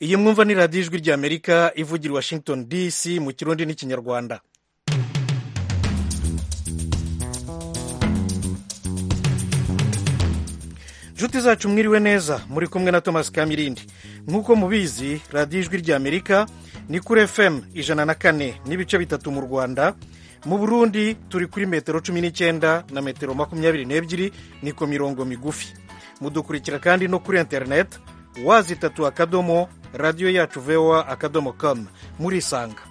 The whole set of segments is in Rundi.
iyi mwumva ni radiyo ijwi ry'amerika ivugira i washington dc mu kirundi n'ikinyarwanda inshuti zacu mwiriwe neza muri kumwe na thomas kamirindi nk'uko mubizi radiyo ijwi ry'amerika ni kuri fm ijana na kane n'ibice bitatu mu rwanda mu burundi turi kuri metero cumi n'icyenda na metero makumyabiri n'ebyiri niko mirongo migufi mudukurikira kandi no kuri interineti wazitatu akadomo radiyo yacu voa akadomo com murisanga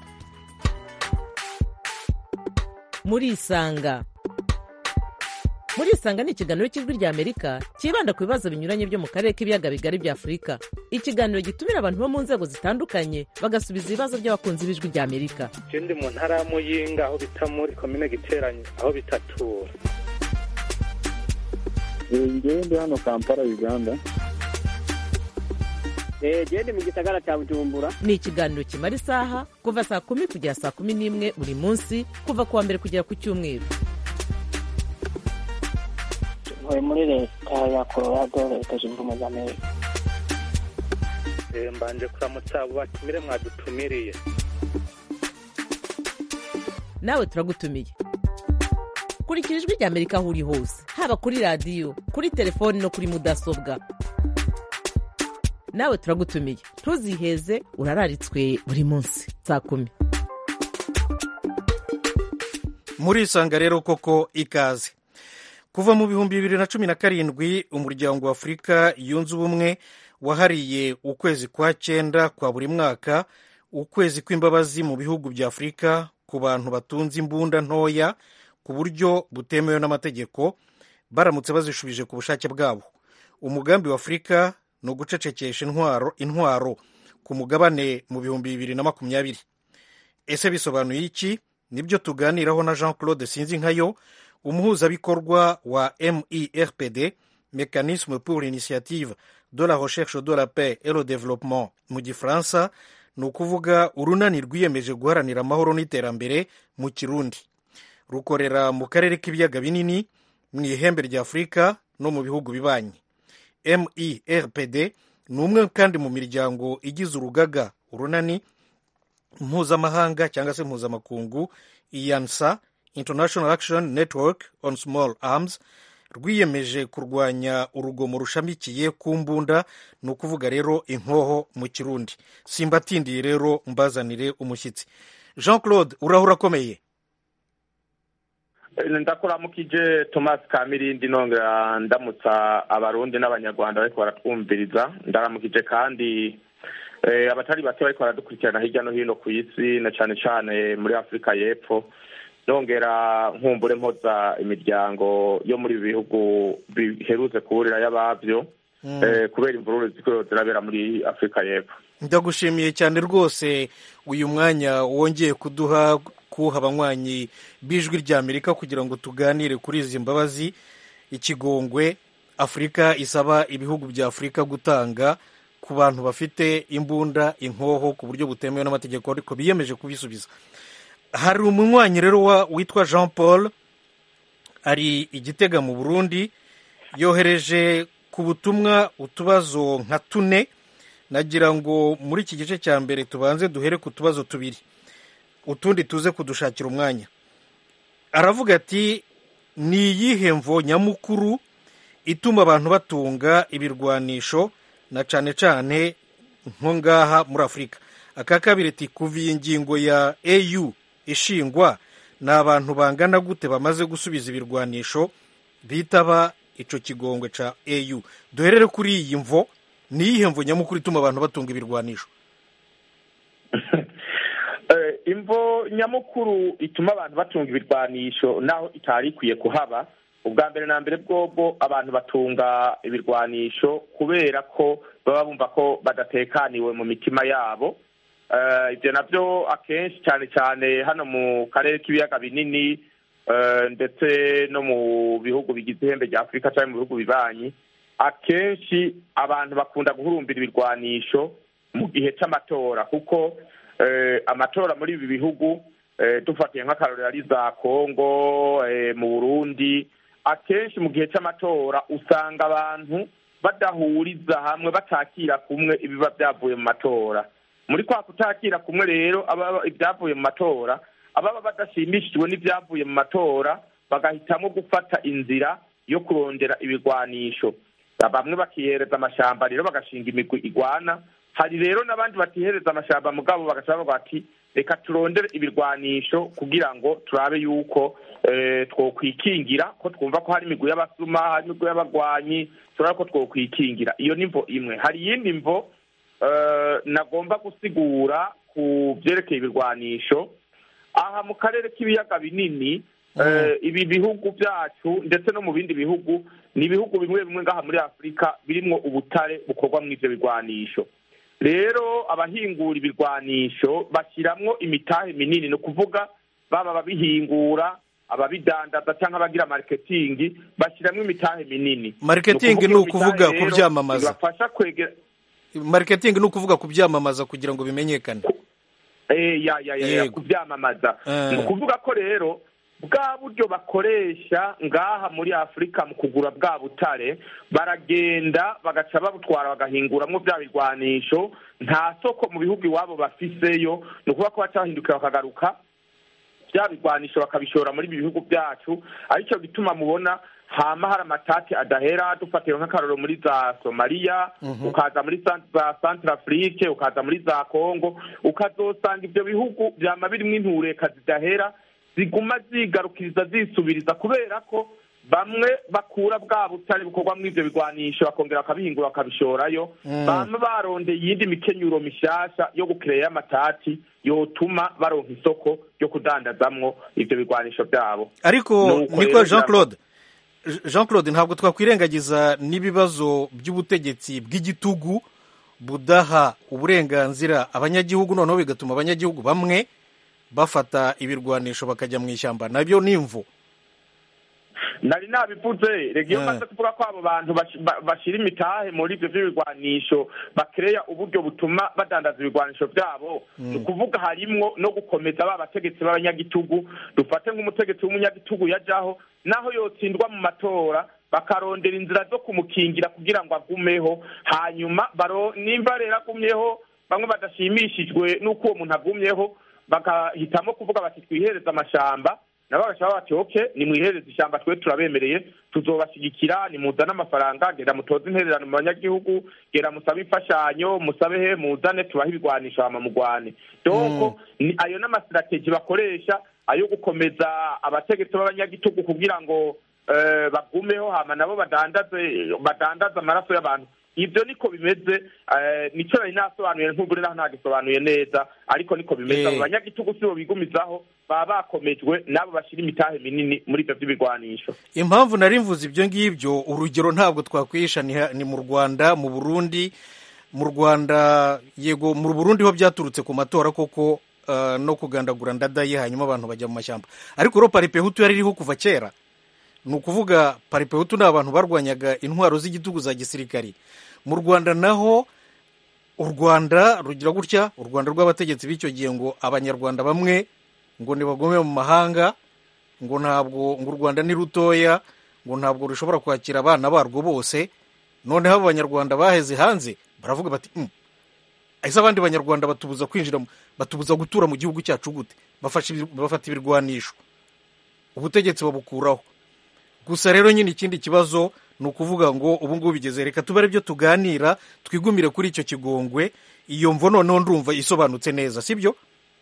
murisanga murisanga ni ikiganiro cy'ijwi ry'amerika cyibanda ku bibazo binyuranye byo mu karere k'ibiyaga bigari bya afurika ikiganiro gitumira abantu bo mu nzego zitandukanye bagasubiza ibibazo by'abakunzi b'ijwi ry'amerika ndi mu ntara ya muyinga aho bita muri komine giteranye aho bitatura ngewe ndi hano kampala uganda gende mu gisagara cya bujumbura ni ikiganiro kimara isaha kuva saa kumi kugera saa kumi n'imwe buri munsi kuva ku wa mbere kugera ku cyumweru ntuye muri leta ya colorado leta zunze ubumwe za amerika mbanje kuramutsa abo batumire mwadutumiriye nawe turagutumiye kurikira ijwi ry'amerika aho uri hose haba kuri radiyo kuri telefoni no kuri mudasobwa nawe turagutumiye ntuziheze urararitswe buri munsi saa kumi murisanga rero koko ikaze kuva mu bihumbi bibiri na cumi na karindwi umuryango wa afurika yunze ubumwe wahariye ukwezi kwa cyenda kwa buri mwaka ukwezi kw'imbabazi mu bihugu bya afurika ku bantu batunze imbunda ntoya ku buryo butemewe n'amategeko baramutse bazishubije ku bushake bwabo umugambi wa afurika ni ugucecekesha intwaro intwaro ku mugabane mu bihumbi bibiri na makumyabiri ese bisobanuye iki nibyo tuganiraho na jean claude sinzinkayo umuhuzabikorwa wa merpd mécanisme pour l'initiative de la recherche de la paix et le développement mu gifaransa ni ukuvuga urunani rwiyemeje guharanira amahoro n'iterambere mu kirundi rukorera mu karere k'ibiyaga binini mu ihembe rya afurika no mu bihugu bibanyi merpd ni umwe kandi mu miryango igize urugaga urunani mpuzamahanga cyangwa se mpuzamakungu iyansa international action network on small arms rwiyemeje kurwanya urugomo rushamikiye ku mbunda ni ukuvuga rero inkoho mu kirundi simbatindiye rero mbazanire umushyitsi jean claude urahura akomeye ndakuramukije thomas kamirindi nongera ndamutsa abarundi n'abanyarwanda bariko baratwumviriza ndaramukije kandi abatari bake bariko baradukurikirana hirya no hino ku isi na cane cane muri afurika y'epfo nongera nkumbure mpoza imiryango yo muri ibi bihugu biherutse kuburira y'abavyo kubera imvururu ziko zirabera muri afurika y'epfo ndagushimiye cyane rwose uyu mwanya wongeye kuduha kuha abanywanyi b'ijwi ry'amerika kugira ngo tuganire kuri izi mbabazi ikigongwe afurika isaba ibihugu bya afurika gutanga ku bantu bafite imbunda inkoho ku buryo butemewe n'amategeko ariko biyemeje kubisubiza hari umunywanyi rero witwa jean paul ari igitega mu burundi yohereje ku butumwa utubazo nka tune nagira ngo muri iki gice cya mbere tubanze duhere ku tubazo tubiri utundi tuze kudushakira umwanya aravuga ati ni iyihe mvo nyamukuru ituma abantu batunga ibirwanisho na cyane cyane nko ngaha muri afurika aka kabiri ati kuva iyi ngingo ya au ishingwa ni abantu bangana gute bamaze gusubiza ibirwanisho bitaba icyo kigongwe cya au duherere kuri iyi mvo ni iyihe mvo nyamukuru ituma abantu batunga ibirwanisho imvo nyamukuru ituma abantu batunga ibirwanisho naho itari ikwiye kuhaba ubwa mbere na mbere bwobwo abantu batunga ibirwanisho kubera ko baba bumva ko badatekaniwe mu mitima yabo ibyo nabyo akenshi cyane cyane hano mu karere k'ibiyaga binini ndetse no mu bihugu bigize ihembe rya afurika cyangwa mu bihugu bibanyi akenshi abantu bakunda guhurumbira ibirwanisho mu gihe cy'amatora kuko amatora muri ibi bihugu dufatiye nk'akarorero ari za kongo mu burundi akenshi mu gihe cy'amatora usanga abantu badahuriza hamwe batakira kumwe ibiba byavuye mu matora muri kwa kutakira kumwe rero ababa ibyavuye mu matora ababa badashimishijwe n'ibyavuye mu matora bagahitamo gufata inzira yo kurondera ibigwanisho bamwe bakihereza amashamba rero bagashinga imigwi igwana hari rero n'abandi batihereza amashamba mugabo bagaca bavuga bati reka turondere ibirwanisho kugira ngo turabe yuko eh, twokwikingira ko twumva ko hari imigwi y'abasuma hari imigwi y'abagwanyi turabe ko twokwikingira iyo ni mvo imwe hari iyindi mvo eh, nagomba gusigura ku byerekeye ibirwanisho aha mu karere k'ibiyaga binini eh, ibi bihugu byacu ndetse no mu bindi bihugu ni ibihugu bimwe bimwe ngaha muri afurika birimwo ubutare bukorwa mu ivyo birwanisho rero abahingura ibirwanisho bashyiramwo imitahe minini ni ukuvuga baba ababihingura ababidandaza cyangwa abagira mariketingi bashyiramo imitahe minini Marketing ni iyo ukuvuga mitahe rero kubyamamaza. ibafasha kwegera marketing ni ukuvuga kubyamamaza kugira ngo bimenyekane Eh, ya ya ya ya Yego. kubyamamaza Eh. ni ukuvuga ko rero bwa buryo bakoresha ngaha muri afurika mu kugura bwa butare baragenda bagaca babutwara bagahinguramwo bya birwanisho nta soko mu bihugu iwabo bafiseyo ni ukuvuga ko baca bahindukira bakagaruka bya birwanisho bakabishora muri ibi bihugu byacu aricyo gituma mubona hama hari amatati adahera dufatira nk'akaroro muri za somaliya ukaza muri san- za centre afrique ukaza muri za congo ukazosanga ibyo bihugu byama birimo intureka zidahera ziguma zigarukiriza zisubiriza kubera ko bamwe bakura bwa butare bukorwa muri ibyo bigwanisho bakongera bakabihingura bakabishorayo bama barondeye iyindi mikenyuro mishasha yo gukireya amatati yotuma baronka isoko ryo kudandazamwo ibyo bigwanisho byabo ariko Nuko niko rero jean birava- claude jean claude ntabwo twakwirengagiza n'ibibazo by'ubutegetsi bw'igitugu budaha uburenganzira abanyagihugu noneho bigatuma abanyagihugu bamwe bafata ibirwanisho bakajya mu ishyamba nabyo ni imvu nari nabivuze rega iyo Eh. maze kuvuga ko abo bantu bash- ba- bashira imitahe muri ibyo by'ibigwanisho bakereya uburyo butuma badandaza ibigwanisho byabo ni ukuvuga harimwo no gukomeza ba bategetsi b'abanyagitugu dufate nk'umutegetsi w'umunyagitugu yajaho naho yotsindwa mu matora bakarondera inzira zo kumukingira kugira ngo agumeho hanyuma baro nimba rero agumyeho bamwe badashimishijwe n'uko uwo muntu agumyeho bagahitamo kuvuga bati twihereze amashamba nabo bagashaka bati oke nimwihereze ishyamba twe turabemereye tuzobashyigikira nimuzane amafaranga genda mutoze intererano mu banyagihugu genda musabe imfashanyo musabe he muzane tubahe ibigwanisho hama mugwane doko ni ayo n'amasitrategi bakoresha ayo gukomeza abategetsi b'abanyagitugu kugira ngo eh, bagumeho hama nabo badandaze badandaze amaraso y'abantu ibyo niko bimeze eh, nico nari nasobanuye ntubure naho ntagisobanuye neza ariko niko bimeze Eh. abo banyagihugu sibo bigumizaho baba bakomejwe n'abo bashyira imitahe minini muri ibyo by'ibigwanisho impamvu nari mvuze ibyo ngibyo urugero ntabwo twakwihisha ni ha- ni mu rwanda mu burundi mu rwanda yego mu burundi ho byaturutse ku matora koko eh, no kugandagura ndadaye hanyuma abantu bajya mu mashyamba ariko rero paripehutu yari iriho kuva kera ni ukuvuga paripehutu ni abantu barwanyaga intwaro z'igitugu za gisirikari mu rwanda naho u rwanda rugira gutya u rwanda rw'abategetsi b'icyo gihe ngo abanyarwanda bamwe ngo ntibagome mu mahanga ngo ntabwo ngo u rwanda ni rutoya ngo ntabwo rushobora kwakira abana barwo bose noneho abo banyarwanda baheze hanze baravuga bati "Mm, ese abandi banyarwanda batubuza kwinjira mu- batubuza gutura mu gihugu cyacu gute Bafashe ibir- bafata ibirwanisho ubutegetsi babukuraho gusa rero nyine ikindi kibazo ni ukuvuga ngo ubu ngubu bigeze reka tube aribyo tuganira twigumire kuri icyo kigongwe iyo mvo noneho ndumva isobanutse neza sibyo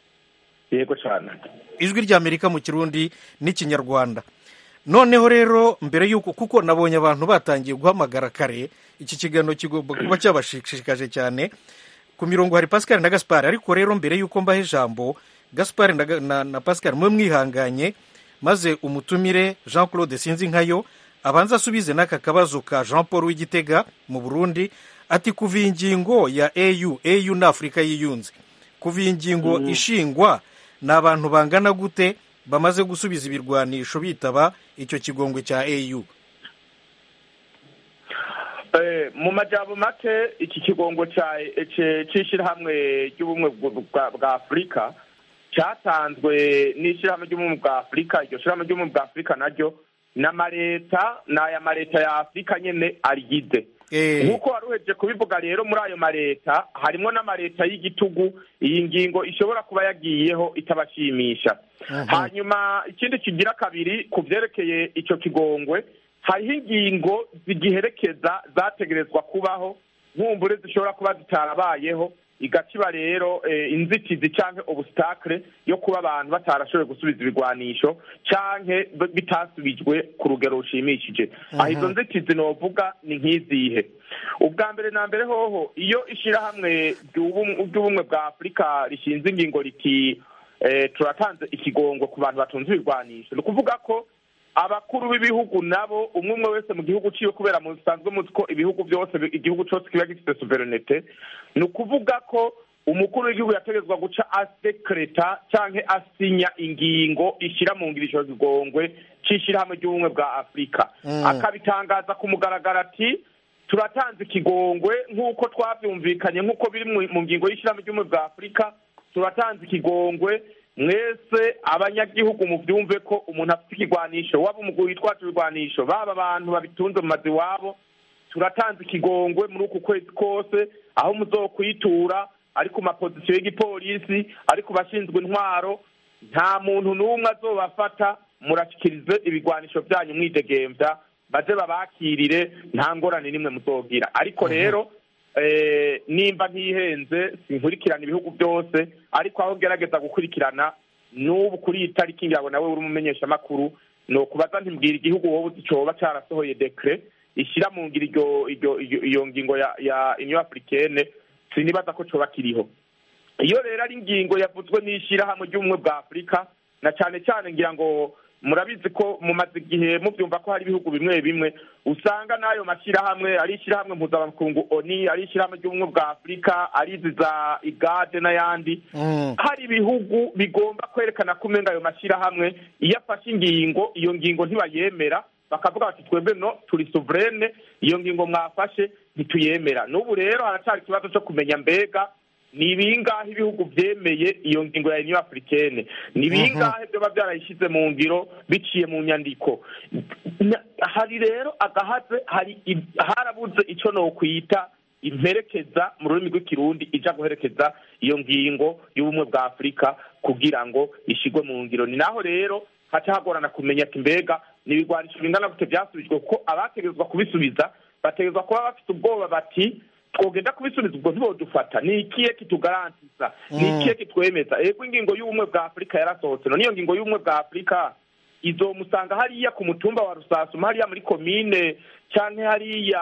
yego cyane ijwi ry'amerika mu kirundi n'ikinyarwanda noneho rero mbere y'uko kuko nabonye abantu batangiye guhamagara kare iki kiganiro kigomba kuba cyabashishikaje cyane ku mirongo hari pascal na gaspar ariko rero mbere y'uko mbaha ijambo gaspar na, na, na pascal mwe mwihanganye maze umutumire jean claude sinzi nkayo abanza asubize n'aka kabazo ka jean paul w'igitega mu burundi ati kuva iyi ngingo ya au au ni afurika yiyunze kuva iyi ngingo ishingwa ni abantu bangana gute bamaze gusubiza ibirwanisho bitaba icyo kigongwe cya au Eh, mu majambo make iki kigongo ca- ce- c'ishirahamwe ry'ubumwe bw- bwa bwa afurika cyatanzwe n'ishirahamwe ry'ubumwe bwa afurika iryo shirahamwe ry'ubumwe bwa afurika naryo n'amareta ni aya mareta ya afurika nyene arigize Eh. nk'uko wari uhejeje kubivuga rero muri ayo maleta harimo n'amaleta y'igitugu iyi ngingo ishobora kuba yagiyeho itabashimisha hanyuma ikindi kigira kabiri ku byerekeye icyo kigongwe hariho ingingo zigiherekeza zategerezwa kubaho nkumbure zishobora kuba zitarabayeho igaciba rero eh, inzitizi canke obustakle yo kuba abantu batarashoboye gusubiza ibigwanisho canke b- bitasubijwe ku rugero rushimishije aho izo nzitizi novuga ni nk'izihe ubwa mbere na mbere hoho iyo ishirahamwe ry'ubum- ry'ubumwe bwa afurika rishinze ingingo riti eh, turatanze ikigongo ku bantu batunze ibigwanisho ni ukuvuga ko abakuru b'ibihugu nabo umwe umwe wese mu gihugu ciwe kubera musanzwe muzi ko ibihugu byose bi- igihugu cose kiba gifite suverenete ni ukuvuga ko umukuru w'igihugu yategetswa guca asekreta canke asinya ingingo ishira mu ngiro ico kigongwe c'ishirahamwe ry'ubumwe bwa afurika Mm. akabitangaza ku mugaragaro ati turatanze ikigongwe nk'uko twavyumvikanye nk'uko biri mu- mu ngingo y'ishirahamwe ry'ubumwe bwa afurika turatanze ikigongwe mwese abanyagihugu muvyumve ko umuntu afite ikigwanisho waba umugwi witwaje ibigwanisho baba abantu babitunze mu mazu iwabo turatanze ikigongwe muri uku kwezi kose aho muzokwitura ari ku mapozisiyo y'igipolisi ari ku bashinzwe intwaro nta muntu n'umwe azobafata murashikirize ibigwanisho byanyu mwidegemvya baze babakirire nta ngorane n'imwe muzogira ariko rero eh, nimba ntihenze sinkurikirana ibihugu byose ariko aho ngerageza gukurikirana n'ubu kuri iyi tariki ngira ngo nawe uri umumenyeshamakuru ni ukubaza ntimbwira igihugu wowe uzi coba carasohoye dekre ishyira mu ngiro iryo iryo iryo- iyo ngingo ya ya union africaine sinibaza ko coba kiriho iyo rero ari ingingo yavuzwe n'ishyirahamwe ry'ubumwe bwa afurika na cyane cyane ngira ngo murabizi ko mumaze igihe mubyumva ko hari ibihugu bimwe bimwe usanga n'ayo mashyirahamwe ari ishyirahamwe mpuzamakungu oni ari ishyirahamwe ry'ubumwe bwa afurika ari izi za igade n'ayandi Mm. hari ibihugu bigomba kwerekana ko umenga ayo mashyirahamwe iyo afashe ingingo iyo ngingo ntibayemera bakavuga bati twebwe no turi souveraine iyo ngingo mwafashe ntituyemera n'ubu rero haracyari ikibazo cyo kumenya mbega ni bingahe ibihugu byemeye iyo ngingo ya union africaine ni bingahe byoba byarayishyize mu ngiro biciye mu nyandiko Na- hari rero agahaze hari i- harabuze icyo nokwita imperekeza mu rurimi rw'ikirundi ija guherekeza iyo ngingo y'ubumwe bwa afurika kugira ngo ishyirwe mu ngiro ni naho rero haca hagorana kumenya ati mbega ni ibigwanisho bingana gute byasubijwe kuko abategerezwa kubisubiza bategerezwa kuba bafite ubwoba bati twogenda kubisubiza ubwo ntibodufata ni ikihe kitugarantisa ni ikihe kitwemeza ego ingingo y'ubumwe bwa afurika yarasohotse none iyo ngingo y'ubumwe bwa afurika izomusanga hariya ku mutumba wa rusasuma hariya muri komine canke hariya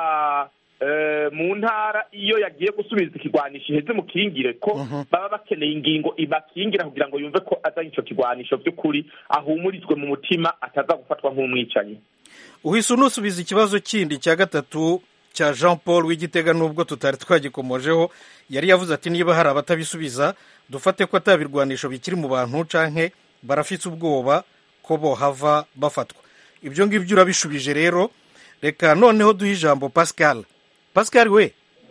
eh, mu ntara iyo yagiye gusubiza ikigwanisho iheze mukingire ko baba bakeneye ingingo ibakingira kugira ngo yumve ko azanye ico kigwanisho vy'ukuri ahumurizwe mu mutima ataza gufatwa nk'umwicanyi uhise unusubiza ikibazo kindi cya gatatu cya jean paul w'igitega nubwo tutari twagikomojeho yari yavuze ati niba hari abatabisubiza dufate ko atabirwanisho bikiri mu bantu canke barafite ubwoba ko bohava bafatwa ibyo ngibyo urabishubije rero reka noneho duhe ijambo pascal pascal we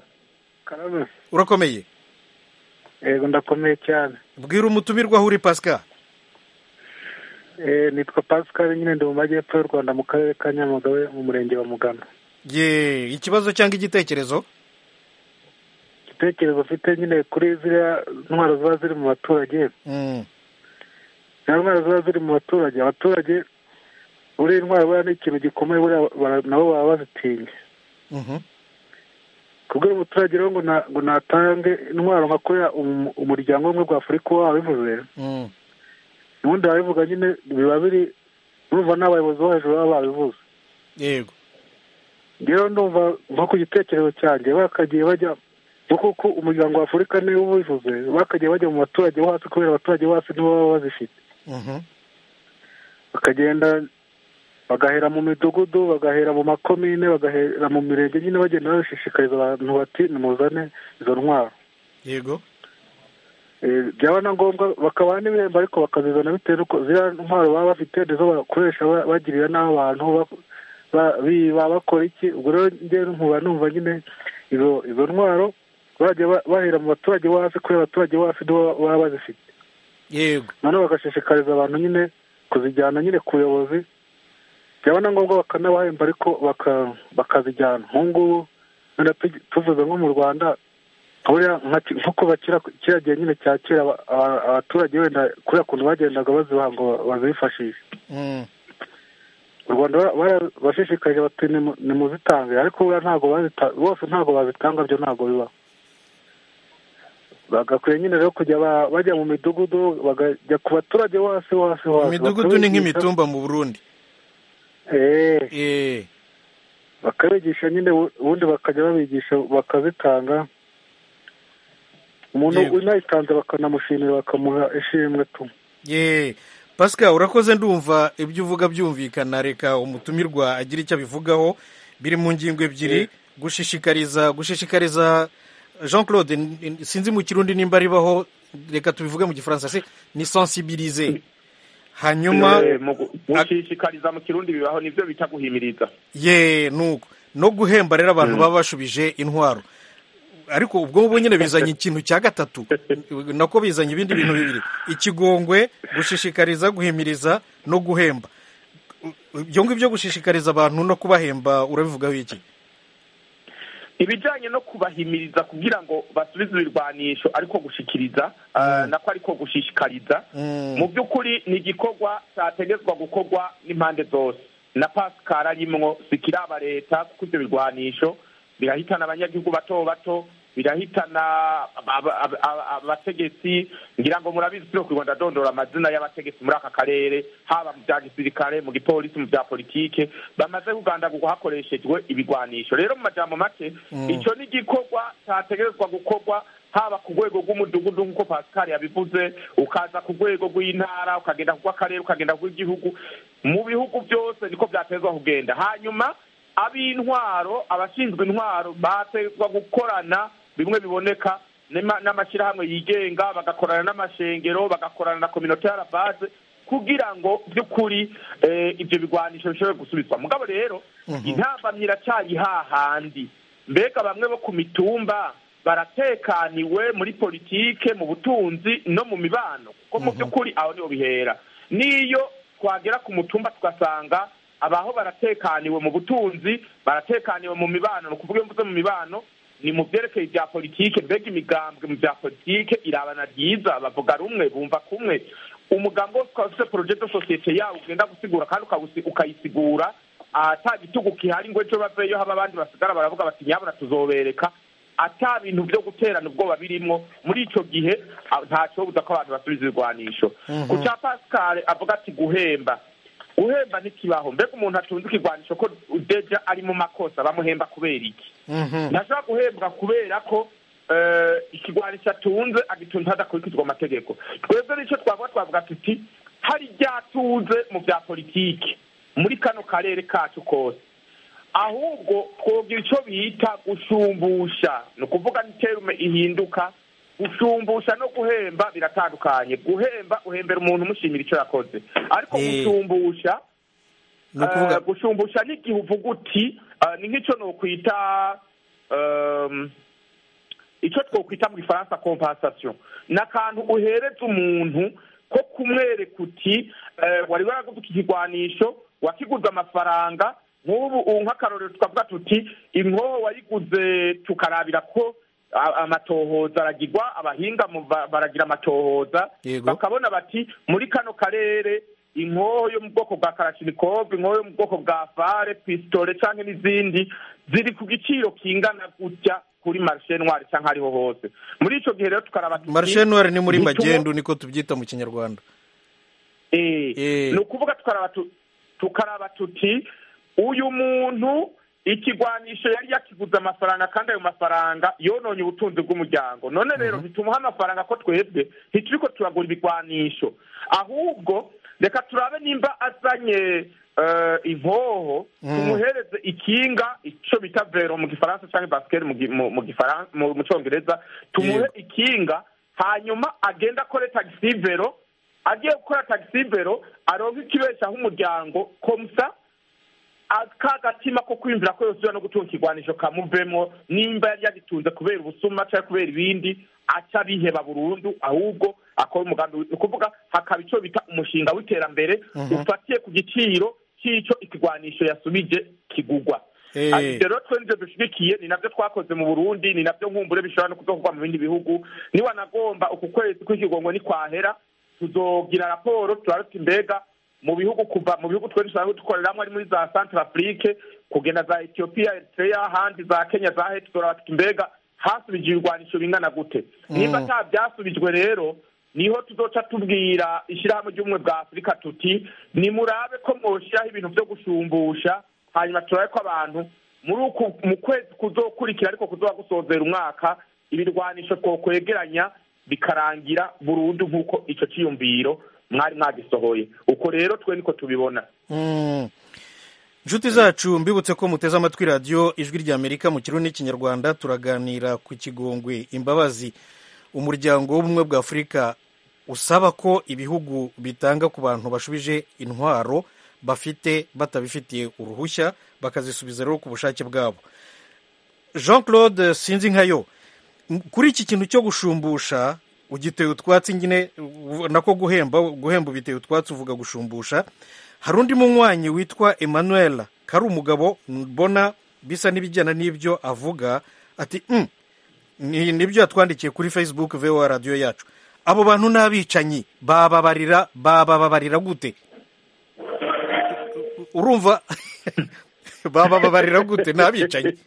karame urakomeye yego ndakomeye cyane bwira umutumirwa aho uri pascal Eh, nitwa pascal nyine ndi mu majyepfo y'u rwanda mu karere ka nyamagabe mu murenge wa mugano ye ikibazo cyangwa igitekerezo igitekerezo ufite nyine kuri ziriya ntwaro ziba ziri mu baturage Mm, ziriya ntwaro ziba ziri mu baturage abaturage buriya intwaro buriya ni ikintu gikomeye buriya bara- nabo baba bazitinya mhm, kubwira umuturage rero ngo na- ngo natange intwaro nka kuriya umu- umuryango w'ubumwe bwa afurika uba wabivuze mm, ubundi babivuga nyine biba biri urumva n'abayobozi bo hejuru baba babivuze yego rero ndumva nko ku gitekerezo cyanjye bakagiye bajya nko kuko umuryango wa afurika niwo ubivuze bakagiye bajya mu baturage bo hasi kubera abaturage bo hasi nibo baba bazifite mhm, bakagenda bagahera mu midugudu bagahera mu makomine bagahera mu mirenge nyine bagenda babishishikariza abantu bati nimuzane izo ntwaro yego Eh, byaba na ngombwa bakabaha n'ibihembo ariko bakazizana bitewe n'uko ziriya ntwaro baba bafite nizo bakoresha ba- bagirira n'abantu ba- ba- biba bakora iki ubwo rero njyewe nkuba numva nyine izo izo ntwaro bajya ba- bahera mu baturage bo hasi kubera abaturage bo hasi nibo baba bazifite yego noneho bagashishikariza abantu nyine kuzijyana nyine ku buyobozi byaba na ngombwa bakanabahemba ariko baka- bakazijyana nk'ubu ngubu wenda tugi- tuvuze nko mu rwanda buriya nka ki- nk'uko bakira kiriya gihe nyine cya kera aba- aba- abaturage wenda kuriya kuntu bagendaga bazibaha ngo bazifashishe Mm. u rwanda bara- bara- bashishikarije bati "Nimu- nimuzitange ariko buriya ntabwo bazita bose ntabwo bazitanga byo ntabwo bibaho bagakwiye nyine rero kujya ba- bajya mu midugudu bakajya ku baturage hose hose hose imidugudu ni bakabigisha- nk'imitumba mu burundi Eh, Eh, bakabigisha nyine ubu- ubundi bakajya babigisha bakazitanga umuntu Yego. unayitanze bakanamushimira bakamuha ishimwe tu ye pascal urakoze ndumva ibyo uvuga byumvikana reka umutumirwa agira icyo abivugaho biri mu ngingo ebyiri gushishikariza gushishikariza jean claude n- n- sinzi mu kirundi nimba ribaho reka tubivuge mu gifaransa se ni sensibilize hanyuma Eh, mu gu- gushishikariza mu kirundi bibaho nivyo bita guhimiriza ye nuko no guhemba rero abantu baba bashubije intwaro ariko ubwo ngubwo nyine bizanye ikintu cya gatatu nako bizanye ibindi bintu bibiri ikigongwe gushishikariza guhimiriza no guhemba ibyo ngibyo gushishikariza abantu no kubahemba urabivugaho iki ibijanye no kubahimiriza kugira ngo basubize ibirwanisho ariko gushikiriza ah, nako ariko gushishikariza Mm. mu by'ukuri ni igikorwa cyategetswe gukorwa n'impande zose na pascal arimwo sikiraba leta kuko ibyo birwanisho birahitana abanyagihugu bato bato birahitana aba- aba- aba- abategetsi ngira ngo murabizi turi kurwa ndadondora amazina y'abategetsi muri aka karere haba mu bya gisirikare mu gipolisi mu bya politike bamaze kugandagurwa hakoreshejwe ibigwanisho rero mu majambo make icyo ni igikorwa cyategerezwa gukorwa haba ku rwego rw'umudugudu nk'uko pascal yabivuze ukaza ku rwego rw'intara ukagenda ku rw'akarere ukagenda ku rw'igihugu mu bihugu byose niko byatezwa kugenda hanyuma ab'intwaro abashinzwe intwaro batezwa gukorana bimwe biboneka n'ama- n'amashyirahamwe yigenga bagakorana n'amashengero bagakorana na kominote y'arabaze kugira ngo by'ukuri eh, ibyo bigwanisho bishobore gusubizwa mugabo rero intambamyi iracyari hahandi mbega bamwe bo ku mitumba baratekaniwe muri politike mu butunzi no mu mibano kuko mu by'ukuri aho niho bihera n'iyo twagera ku mutumba tugasanga abaho baratekaniwe mu butunzi baratekaniwe mu mibano ni ukuvuga iyo mvuze mu mibano ni mu byerekeye ibya politike mbega imigambwe mu bya politike irabana ryiza bavuga rumwe bumva kumwe umugambi wose ukaba ufite poroje de sosiyete yawo ugenda gusigura kandi ukawusi- ukayisigura ata gitugu gihari ngo ejo baveyo haba abandi basigara baravuga bati nyabona tuzobereka ata bintu byo guterana ubwoba birimwo muri ico gihe ah, ntaco buza ko abantu basubiza ibigwanisho ku ca pascal avuga ati guhemba guhemba ntikibaho mbega umuntu atunze ikigwanisho ko deja ari mu makosa bamuhemba kubera iki Mhm. ntashobora guhembwa kubera ko eh, ikigwanisho atunze agitunze hadakurikizwa amategeko twebwe nicyo twavuga twavuga tuti hari ryatuze mu bya politiki muri kano karere kacu kose ahubwo twogira icyo bita gushumbusha ni ukuvuga ni terume ihinduka gushumbusha no guhemba biratandukanye guhemba uhembera umuntu umushimira icyo yakoze ariko Eh. gushumbusha ni ukuvuga Eh, gushumbusha n'igihe uvuga uti eh, ni nk'icyo nokwita um, icyo twokwita mu gifaransa compensation ni akantu uhereza umuntu ko kumwereka uti eh, wari waraguze iki kigwanisho wakiguze amafaranga nk'ubu ubu nk'akarorero tukavuga tuti inkoho wayiguze tukarabira ko a- amatohoza aragirwa abahinga mu ba- baragira amatohoza Yego. bakabona bati muri kano karere inkoho yo mu bwoko bwa karashinikov inkoho yo mu bwoko bwa fare pisitole cyangwa n'izindi ziri ku giciro kingana gutya kuri marishe ntwari cyangwa ariho hose muri icyo gihe rero tukaraba tuti, marishe noire ni muri ntitumu- magendu niko tubyita mu kinyarwanda Eh, Eh. ni ukuvuga tukaraba tu- tukaraba tuti uyu muntu ikigwanisho yari yakiguze amafaranga kandi ayo mafaranga yononye ubutunzi bw'umuryango none rero ntitumuha amafaranga ko twebwe ntituriko turagura ibigwanisho ahubwo reka turabe nimba azanye eh, inkoho tumuhereze ikinga ico bita vero mu gifaransa canke basket mu gi- mu- mu gifaran- mu- mu congereza tumuhe Yego. ikinga hanyuma agenda akore taxi vero agiye gukora taxi vero aronka ikibeshaho umuryango komsa ka gatima ko kwiyumvira ko yosubira no gutunga ikigwanisho kamuvemo nimba yari yagitunze kubera ubusuma cyangwa kubera ibindi aca biheba burundu ahubwo akora umugambi wi- ni ukuvuga hakaba icyo bita umushinga w'iterambere ufatiye ku giciro cy'icyo ikigwanisho yasubije kigugwa Eh. Ati, ibyo rero twe nivyo dushigikiye ni navyo twakoze mu burundi ni navyo nkumbure bishobora no kuzokorwa mu bindi bihugu niwanagomba uku kwezi kw'ikigongo nikwahera tuzogira raporo turaruta imbega mu bihugu kuva mu bihugu twe dusanzwe dukoreramwo ari muri za centre afrique kugenda za ethiopia eritrea ahandi za kenya za heti turabatuka imbega hasubije ibigwanisho bingana gute niba ata byasubijwe rero niho tuzoca tubwira ishyirahamwe ry'ubumwe bwa afurika tuti nimurabe ko mwoshiraho ibintu vyo gushumbusha hanyuma turabe ko abantu muri uku mu kwezi kuzokurikira ariko kuzoba gusozera umwaka ibirwanisho twokwegeranya bikarangira burundu nk'uko ico ciyumviro mwari mwagisohoye uko rero twe niko tubibona Mm. inshuti zacu mbibutse ko muteze amatwi radiyo ijwi ry'amerika mu kirundi n'ikinyarwanda turaganira ku kigongwe imbabazi umuryango w'ubumwe bwa afurika usaba ko ibihugu bitanga ku bantu bashubije intwaro bafite batabifitiye uruhushya bakazisubiza rero ku bushake bwabo jean claude sinzi nkayo m- kuri iki kintu cyo gushumbusha ugiteye utwatsi nyine u- nako guhemba guhemba ubiteye utwatsi uvuga gushumbusha hari undi munywanyi witwa emmanuel kari umugabo mbona bisa n'ibijyana n'ibyo avuga ati "Mm, ni nibyo yatwandikiye kuri facebook voa radiyo yacu abo bantu ni abicanyi bababarira babababarira gute urumva babababarira gute ni abicanyi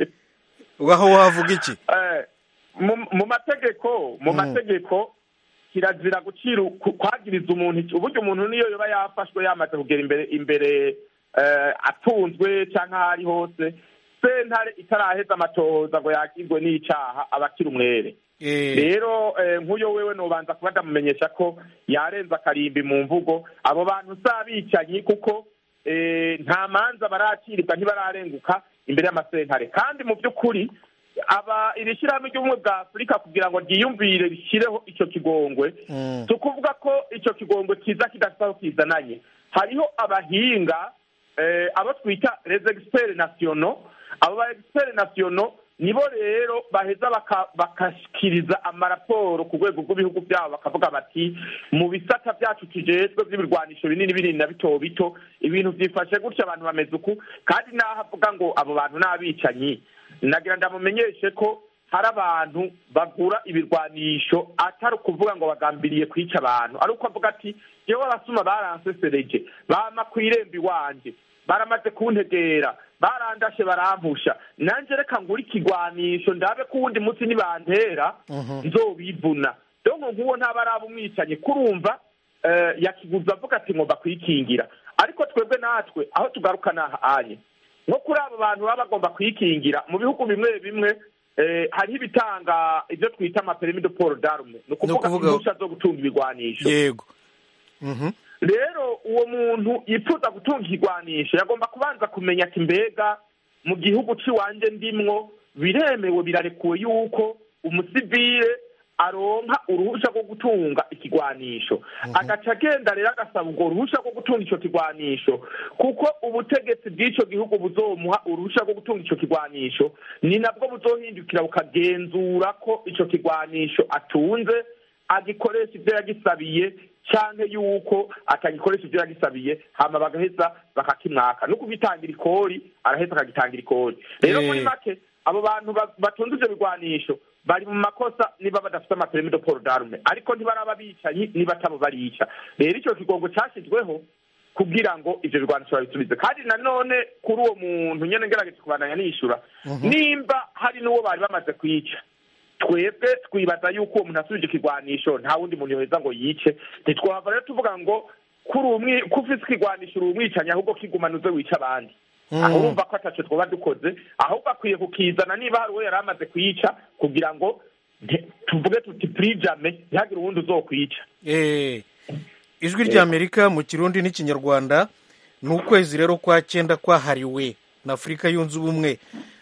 aho wavuga iki Eh, mu- mu mategeko mu mategeko kirazira gucira ku- kwagiriza umuntu iki- uburyo umuntu niyo yoba yafashwe yamaze kugera imbere imbere eh, atunzwe cyangwa aho ari hose sentare itaraheza amatohoza ngo yakirwe n'icaha aba akiri umwere Eh, rero eh, nk'uyo wewe nobanza kuba ndamumenyesha ko yarenze akarimbi mu mvugo abo bantu si abicanyi kuko eh, nta manza baracirirwa ntibararenguka imbere y'amasentare kandi mu by'ukuri aba iri shyirahamwe ry'ubumwe bwa afurika kugira ngo ryiyumvire rishyireho icyo kigongwe Mm. si ukuvuga ko icyo kigongwe kiza kidafite aho kizananye hariho abahinga eh, abo twita les experts nationaux abo ba experts nationaux nibo rero baheza baka- bakashikiriza amaraporo ku rwego rw'ibihugu byabo bakavuga bati mu bisata byacu tujejwe by'ibirwanisho binini binini na bito bito ibintu byifashe gutya abantu bameze uku kandi n'aho avuga ngo abo bantu ni abicanyi nagira ndamumenyeshe ko hari abantu bagura ibirwanisho atari ukuvuga ngo bagambiriye kwica abantu ari uko avuga ati yewe abasuma baransesereje bama ku irembo iwanje baramaze kuntegera barandashe barampusha nanjye reka ngure ikigwanisho ndabe ko uwundi munsi nibantera nzobivuna donko nk'uwo ntaba araba umwicanyi kurumva eh, yakiguza avuga ati ngomba kwikingira ariko twebwe natwe aho tugaruka nahanye nko kuri abo bantu baba bagomba kwikingira mu bihugu bimwe bimwe eh, hariho ibitanga ibyo twita amaperimi de poro darume ni ukuvuga ukuvuga- impushya zo gutunga ibigwanisho yego Mhm. rero uwo muntu yifuza gutunga ikigwanisho yagomba kubanza kumenya ati mbega mu gihugu cy'iwanjye ndimwo biremewe birarekuwe yuko umusivile aronka uruhushya rwo gutunga ikigwanisho agaca agenda rero agasaba urwo ruhushya rwo gutunga icyo kigwanisho kuko ubutegetsi bw'icyo gihugu buzomuha uruhushya rwo gutunga icyo kigwanisho ni nabwo buzohindukira bukagenzura ko icyo kigwanisho atunze agikoresha ibyo yagisabiye cyangwa yuko atagikoresha ibyo yagisabiye hama bagaheza bakakimwaka no kugitangira ikori araheza akagitangira ikori rero Eh. muri make abo bantu ba- batunze ibyo bigwanisho bari mu makosa niba badafite amaperimi de poro darume ariko ntibaraba bicanyi niba atabo barica rero icyo kigongo cyashyizweho kugira ngo ivyo bigwanisho babisubize kandi nanone kuri uwo muntu nyene ngerageje kubandanya nishura nimba hari n'uwo bari bamaze kwica twebwe twibaza yuko uwo muntu asubije ikigwanisho nta wundi muntu yoheza ngo yice ntitwahava rero tuvuga ngo kuri umwi ko ufise ikigwanisho uri umwicanyi ahubwo kigumana uze wica abandi aho urumva ko ataco twoba dukoze ahubwo akwiye kukizana niba hari uwo yari amaze kuyica kugira ngo nte- tuvuge tuti prijame ntihagire uwundi uzokwica Eh, ijwi ry'amerika mu kirundi n'ikinyarwanda ni ukwezi rero kwa cyenda kwahariwe na afurika yunze ubumwe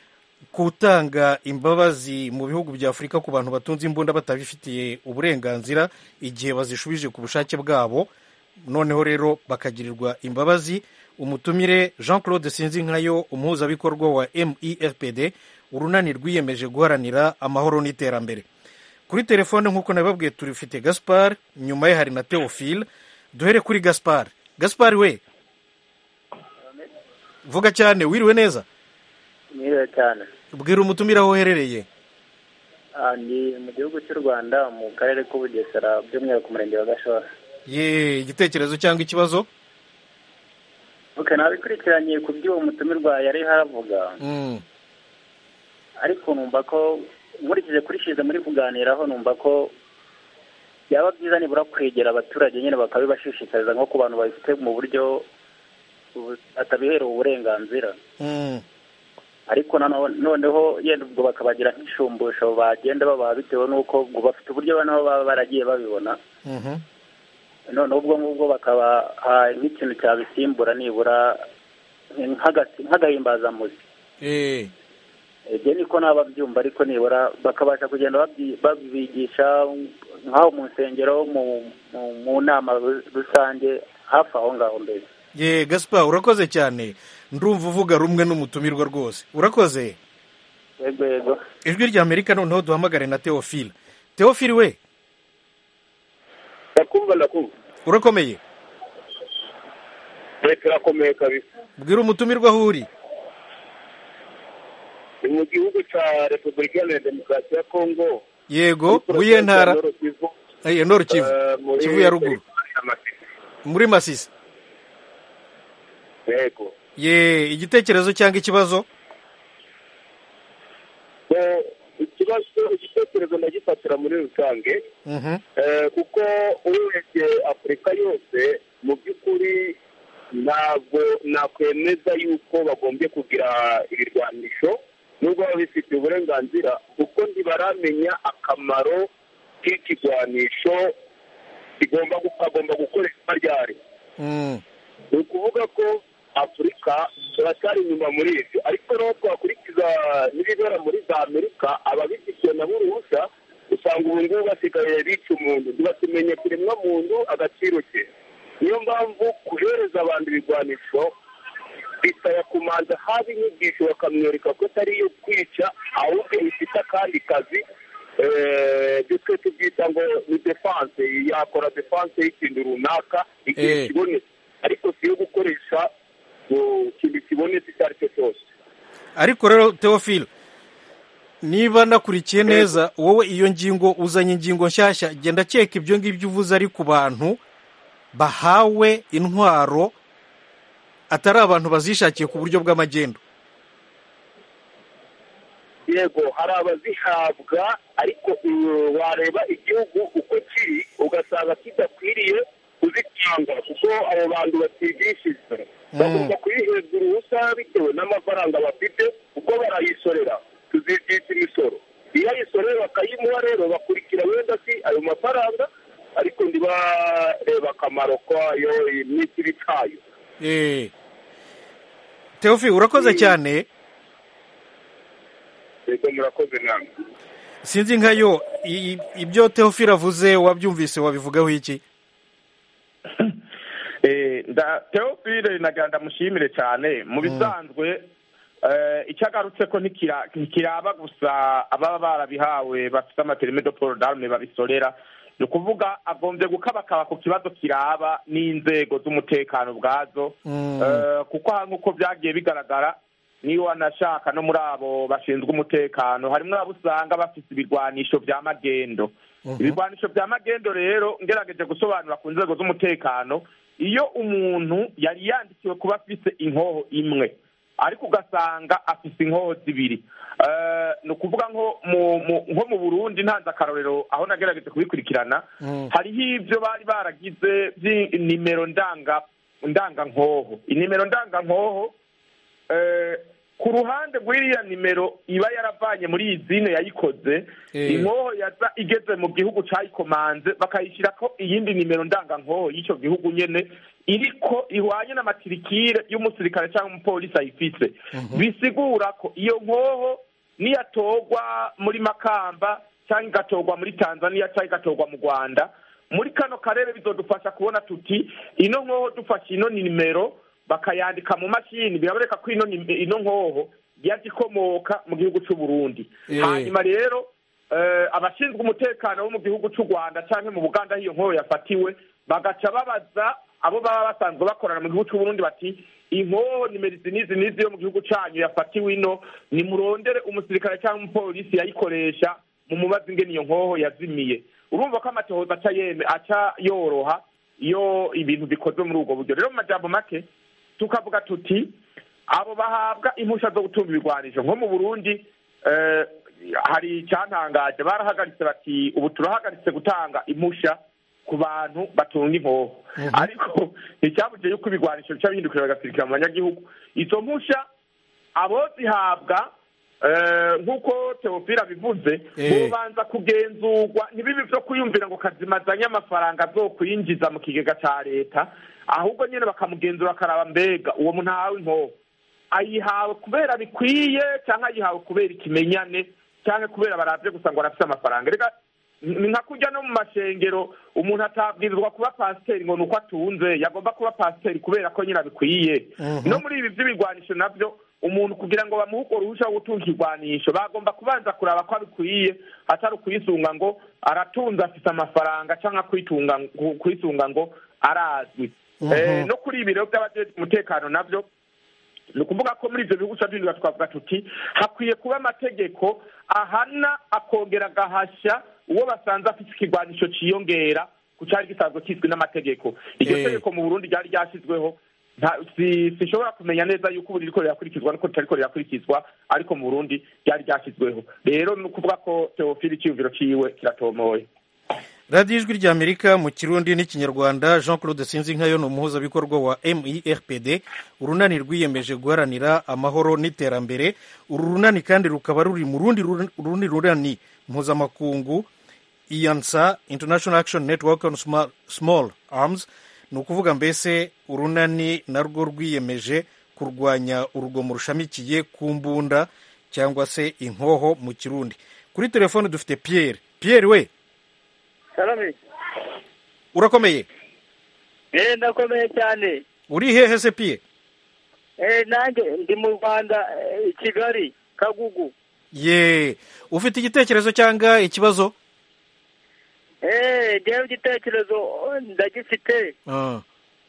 gutanga imbabazi mu bihugu bya afurika ku bantu batunze imbunda batabifitiye uburenganzira igihe bazishubije ku bushake bwabo noneho rero bakagirirwa imbabazi umutumire jean claude sinzinkayo umuhuzabikorwa wa mefpd urunani rwiyemeje guharanira amahoro n'iterambere kuri telefone nk'uko nabibabwiye turifite gaspar nyuma ye hari na theophile duhere kuri gaspar gaspar we vuga cyane wiriwe neza mwiriwe cyane bwira umutumire aho uherereye Ah, ni mu gihugu cy'u rwanda mu karere k'ubugesera by'umwihariko umurenge wa gashora ye igitekerezo cyangwa ikibazo ok nabikurikiranye ku by'uwo mutumirwa yari haravuga Mm, ariko numva ko nkurikije kuri shize muri kuganiraho numva ko byaba byiza nibura kwegera abaturage nyine bakabibashishikariza nko ku bantu babifite mu buryo bu- batabiherewe uburenganzira mm, ariko nano- noneho yenda ubwo bakabagira nk'ishumbusho bagenda babaha bitewe n'uko ubwo bafite uburyo nabo baba baragiye babibona mhm. noneho ubwo ngubwo bakabaha nk'ikintu cyabisimbura nibura nk'agasi- nk'agahimbazamuzi Eh, ibyo niko naba byumva ariko nibura bakabasha kugenda babyi- babibigisha nk'aho mu nsengero mu mu- mu nama ru- rusange hafi aho ngaho mbere ye gaspar urakoze cyane ndumva uvuga rumwe n'umutumirwa rwose urakoze yego yego ijwi rya amerika noneho duhamagare na teofile teofile we ndakumva ndakumva urakomeye leta irakomeye kabisa bwira umutumirwa aho uri ni mu gihugu cya repubulika iharanira demokarasi ya kongo yego wiye ntara Eh, nord kivu kivu ya ruguru muri masisi yego ye igitekerezo cyangwa ikibazo So, ikibazo igitekerezo ndagifatira muri rusange Mhm, Eh, kuko urebye afurika yose mu by'ukuri ntabwo nakwemeza yuko bagombye kugira ibirwanisho nubwo baba bifitiye uburenganzira kuko ntibaramenya akamaro k'ikigwanisho kigomba gu- agomba gukoreshwa ryari mm, ni ukuvuga ko afurika turacyari inyuma muri ibyo ariko naho twakurikiza n'ibibera muri za amerika ababifitiye nabo uruhushya usanga ubu ngubu basigaye bica umuntu ntibatumenye kuremwa muntu agaciro ke niyo mpamvu guhereza abantu ibigwanisho bisaba kumanza haba inyigisho bakamwereka ko atari iyo kwica ahubwo ifite akandi kazi eh, ibyo twe tubyita ngo ni defanse yakora defanse y'ikintu runaka igihe Eh. kibonetse ariko si iyo gukoresha ngo ikintu kibonetse icyo ari cyo cyose ariko rero teofile niba nakurikiye neza wowe iyo ngingo uzanye ingingo nshyashya genda keka ibyo ngibyo uvuze ari ku bantu bahawe intwaro atari abantu bazishakiye ku buryo bw'amagendo yego hari abazihabwa ariko uh, wareba igihugu uko kiri ugasanga kidakwiriye kuzitanga kuko abo bantu batigishijwe bagomba kuyihereza uruhusa bitewe n'amafaranga bafite kuko barayisorera tuzigisha imisoro iyo ayisorera bakayimuha rero bakurikira wenda si ayo mafaranga ariko ntibareba akamaro kayo n'ikibi cyayo Eh. teofile urakoze cyane yego murakoze namwe sinzi nkayo i- i- ibyo teofile avuze wabyumvise wabivugaho iki Eh, nda teofile nagira ndamushimire cyane mu bisanzwe eh, icyo agarutse ko ntikira- ntikiraba gusa ababa barabihawe bafite amaterime de poro darume babisorera ni ukuvuga agombye gukabakaba ku kibazo kiraba n'inzego z'umutekano ubwazo Mm. Eh, kuko aha nk'uko byagiye bigaragara niyo wanashaka no muri abo bashinzwe umutekano harimo abo usanga bafite ibirwanisho bya magendo ibirwanisho bya magendo rero ngerageje gusobanura ku nzego z'umutekano iyo umuntu yari yandikiwe kuba afite inkoho imwe ariko ugasanga afite inkoho zibiri Eh, ni ukuvuga nko mu mu- nko mu burundi ntanze akarorero aho nagerageje kubikurikirana Mm. hariho ibyo bari baragize by'inimero ndanga ndangankoho inimero ndangankoho eh, ku ruhande rw'iriya nimero iba yaravanye muri iyi zine yayikoze Eh. inkoho yaza igeze mu gihugu cyayikomanze bakayishyirako iyindi nimero ndangankoho y'icyo gihugu nyene iriko ihwanye n'amatirikire y'umusirikare cyangwa umupolisi ayifise bisigura ko iyo nkoho niyatorwa muri makamba cyangwa igatorwa muri tanzania cyangwa igatorwa mu rwanda muri kano karere bizodufasha kubona tuti ino nkoho dufashe ino nimero bakayandika mu mashini biraboneka ko ino nim- ino nkoho yaje ikomoka mu gihugu cy'u Burundi Eh. hanyuma rero eh, abashinzwe umutekano bo mu gihugu cy'u Rwanda cyangwa mu Buganda aho iyo nkoho yafatiwe bagaca babaza abo baba basanzwe bakorana mu gihugu c'uburundi bati inkoho nimero izi n'izi n'izi yo mu gihugu canyu yafatiwe ino nimurondere umusirikare cyangwa umupolisi yayikoresha mu mubazi ingene iyo nkoho yazimiye urumva ko amatohoza aca yeme aca yoroha iyo ibintu bikozwe muri ubwo buryo rero mu majambo make tukavuga tuti abo bahabwa impusha zo gutunga ibigwanisho nko mu burundi eh, hari icyantangaje barahagaritse bati ubu turahagaritse gutanga impusha ku bantu batunga inkoho ariko nticyabujije yuko ibigwanisho bica bihindukira bigasirikira mu banyagihugu izo mpusha abo zihabwa eh, nk'uko teofila bivuze Eh. bobanza kugenzurwa ntibibi vyo kwiyumvira ngo kazimazanye amafaranga azokwinjiza mu kigega ca leta ahubwo nyene bakamugenzura bakaraba mbega uwo muntu ahawe inkoho ayihawe kubera bikwiye cyangwa ayihawe kubera ikimenyane cyangwa kubera baravye gusa ngo arafise amafaranga reka ni nka kurya no mu mashengero umuntu atabwirizwa kuba pasiteri ngo ni uko atunze yagomba kuba pasiteri kubera ko nyine abikwiye no muri ibi by'ibigwanisho nabyo umuntu kugira ngo bamuhe urwo ruhushya rwo gutunga ikigwanisho bagomba kubanza kuraba ko abikwiye atari ukuyisunga ngo aratunze afite amafaranga cyangwa kwitunga kwisunga ngo arazwi Eh, no kuri ibi rero by'abajejwe umutekano nabyo ni ukuvuga ko muri ibyo bihugu by'indwi twavuga tuti hakwiye kuba amategeko ahana akongera agahashya uwo basanze afite ikigwanisho cyiyongera ku cyari gisanzwe kizwi n'amategeko iryo Eh. tegeko mu burundi ryari ryashyizweho nta- si- sinshobora kumenya neza yuko ubu ririko rirakurikizwa nuko ritariko rirakurikizwa ariko mu burundi ryari ryashyizweho rero ni ukuvuga ko teofili icyiyumviro ciwe kiratomoye radiyo ijwi ry'amerika mu kirundi n'ikinyarwanda jean claude sinzinkayo ni umuhuzabikorwa wa mirpd urunani rwiyemeje guharanira amahoro n'iterambere uru runani kandi rukaba ruri mu rundi ru- rundi runani mpuzamakungu iyansa international action network on small, small arms ni ukuvuga mbese urunani narwo rwiyemeje kurwanya urugomo rushamikiye ku mbunda cyangwa se inkoho mu kirundi kuri telefone dufite pierre pierre we salame urakomeye eh ndakomeye cyane uri hehe se piye eh nanjye ndi mu rwanda eh, i kigali kagugu ye ufite igitekerezo cyangwa ikibazo eh ngewe igitekerezo ndagifite Ah,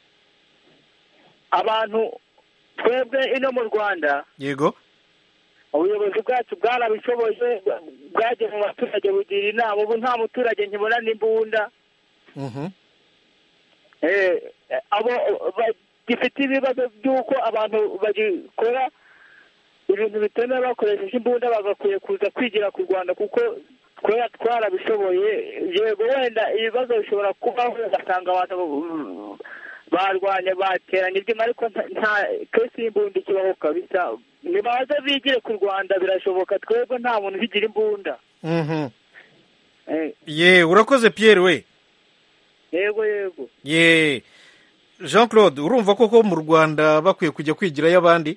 abantu twebwe ino mu rwanda yego ubuyobozi bwacu bwarabishoboye bwagiye mu baturage bugira inama ubu nta muturage nkibona n'imbunda Mhm. eh abo bagifite ibibazo by'uko abantu bagikora ibintu bitemewe bakoresheje imbunda bagakwiye kuza kwigira ku rwanda kuko twera twarabishoboye yego wenda ibibazo bishobora kubaho ugasanga abantu barwanya bateranye ibyuma ariko nta- nta kesi y'imbunda ikibaho kabisa nibaze bigire ku rwanda birashoboka twebwe nta muntu ubigira imbunda Mhm. Eh, ye urakoze pierre we yego yego ye jean claude urumva koko mu rwanda bakwiye kujya kwigirayo abandi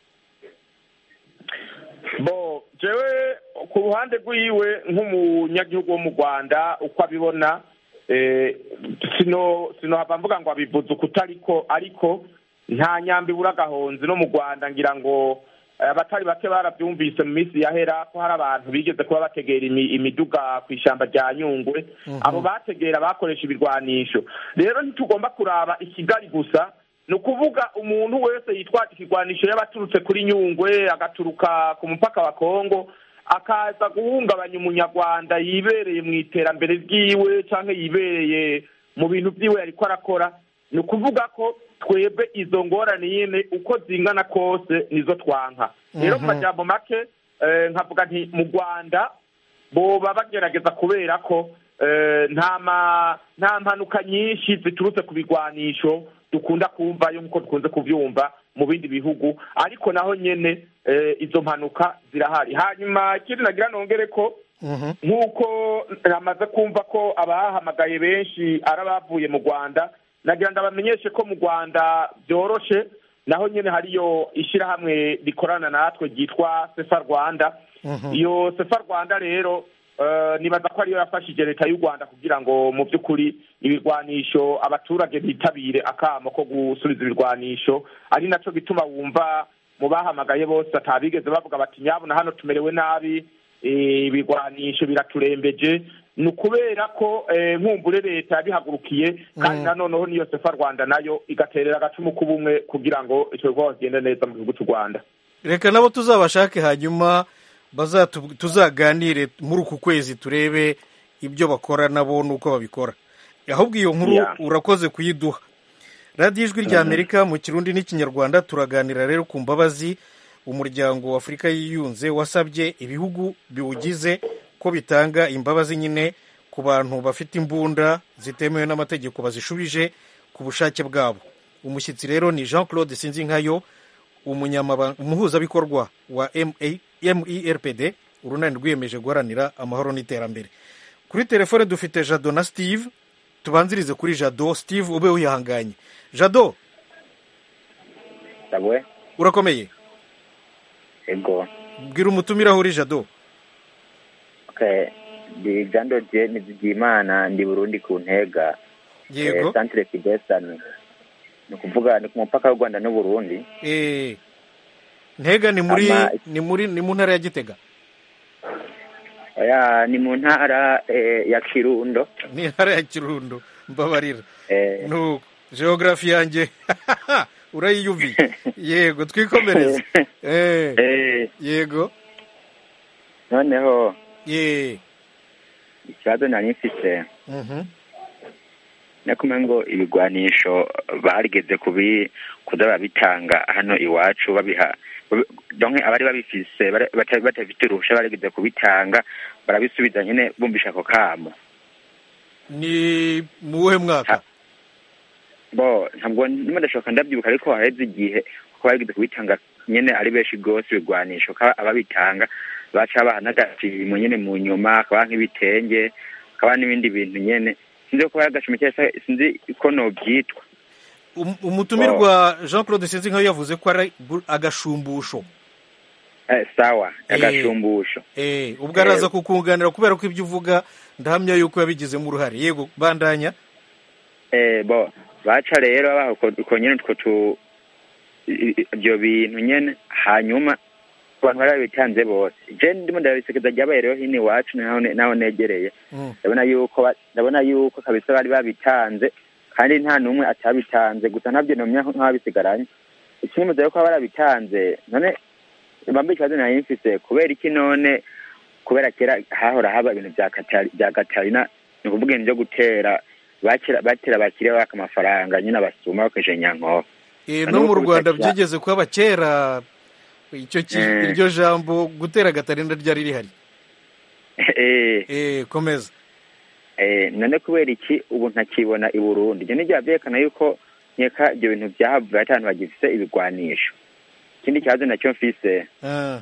bo jewe ku ruhande rwiwe nk'umunyagihugu wo mu rwanda uko abibona eh, sino sinohava mvuga ngo abivuze ukutariko ariko nta nyambi ibura agahonzi no mu rwanda ngira ngo eh, abatari bake barabyumvise mu minsi yahera ko hari abantu bigeze kuba bategera imi- imiduga ku ishyamba rya nyungwe abo bategera bakoresha ibirwanisho rero ntitugomba kuraba i kigali gusa ni ukuvuga umuntu wese yitwaje ikigwanisho yaba aturutse kuri nyungwe agaturuka ku mupaka wa kongo akaza guhungabanya umunyarwanda yibereye mu iterambere ryiwe cyangwa yibereye mu bintu byiwe yariko arakora ni ukuvuga ko twebwe izo ngorane nyine uko zingana kose nizo twanka rero mu majambo make eh, nkavuga nti mu rwanda boba bagerageza kubera ko eh, nta ma- nta mpanuka nyinshi ziturutse ku bigwanisho dukunda kumvayo nk'uko dukunze kubyumva mu bindi bihugu ariko naho nyene eh, izo mpanuka zirahari hanyuma ikindi nagira nongere ko Mhm. nk'uko namaze kumva ko abahamagaye benshi ari abavuye mu rwanda nagira ngo abamenyeshe ko mu rwanda byoroshe naho nyine hariyo ishyirahamwe rikorana natwe ryitwa sefa rwanda Mhm. iyo sefa rwanda rero eh, nibaza ko ariyo yafashije leta y'u rwanda kugira ngo mu by'ukuri ibirwanisho abaturage bitabire akamo ko gusubiza ibirwanisho ari nacyo gituma wumva mu bahamagaye bose atabigeze bavuga bati nyabuna hano tumerewe nabi eh, ibirwanisho biraturembeje ni ukubera ko eh, nkumbure leta yabihagurukiye kandi Mm. nanoneho niyo sefa rwanda nayo igaterera agacumu k'ubumwe kugira ngo icyo gikorwa kigende neza mu gihugu cy'u rwanda reka nabo tuzabashake hanyuma bazatu- tuzaganire muri uku kwezi turebe ibyo bakora nabo n'uko babikora ahubwo iyo nkuru Yeah. urakoze kuyiduha radiyo ijwi rya amerika mu kirundi n'ikinyarwanda turaganira rero ku mbabazi umuryango wa afurika yiyunze wasabye ibihugu biwugize ko bitanga imbabazi nyine ku bantu bafite imbunda zitemewe n'amategeko bazishubije ku bushake bwabo umushyitsi rero ni jean claude sinzinkayo umunyamabanga umuhuzabikorwa wa MA merpd urunani rwiyemeje guharanira amahoro n'iterambere kuri telefone dufite jado na steve tubanzirize kuri jado steve ube wihanganye jado Sabwe urakomeye ego bwira umutumire aho uri jado okay ndi Jean Dodier Nizigiyimana ndi Burundi ku ntega yego eh, centre Kidesani ni ukuvuga ni ku mupaka w'u Rwanda n'u Burundi eh ntega ni muri Ama- ni muri ni mu ntara ya gitega oya ni mu ntara eh, ya Kirundo ni intara ya kirundo mbabarira eh, nuko geography yanjye urayiyumviye yego twikomereze eh eh, yego noneho ye ikibazo nari mfise mhm nakumenya ngo ibigwanisho barigeze kubi kuza babitanga hano iwacu babiha babi- donc abari babifise bari- bata- batafite uruhusha barigeze kubitanga barabisubiza nyine bumvisha ako kamo ni mu wuhe mwaka bo ntabwo ndimo ndashoka ndabyibuka ariko haheze igihe kuko barigeze kubitanga nyine ari benshi rwose ibigwanisho ko ababitanga baca baha n'agashimo nyine mu nyuma hakaba nk'ibitenge hakaba n'ibindi bintu nyine sinzi ko ari agashimo cyangwa se sinzi ko nobyitwa Um- umutumirwa jean claude sinzi nkayo yavuze ko ari gu- agashumbusho eh, sawa Eh. agashumbusho eh ubwo araza kukunganira kubera ko ibyo uvuga ndahamya yuko yabigizemo uruhare yego bandanya eh, bo baca rero baha uko- uko nyine utwo tu i- i- ibyo bintu nyine hanyuma abantu bari babitanze bose je ndimo ndabisekeza ryabaye rero hino iwacu naho ne- naho negereye Mm. ndabona yuko ba- ndabona yuko kabisa bari babitanze kandi nta n'umwe atabitanze gusa ntabyo nomya nk'ababisigaranye ikindi yuko baba barabitanze none bambaye ikibazo nari mfise kubera iki none kubera kera hahora haba ibintu bya Katari- bya gatarina ni ukuvuga ibintu byo gutera bakira batera bakiriya baka amafaranga nyine abasuma bakoresheje nyankoho Eh, Hano no mu ku rwanda butaka- byigeze kuba kera icyo ki- Eh. iryo jambo gutera gatarinda ryari rihari eh eh komeza eh none kubera iki ubu ntakibona i Burundi ibyo nibyo byerekana yuko nkeka ibyo bintu byahavuye ati abantu bagifite ibigwanisho ikindi kibazo nacyo mfise Ah,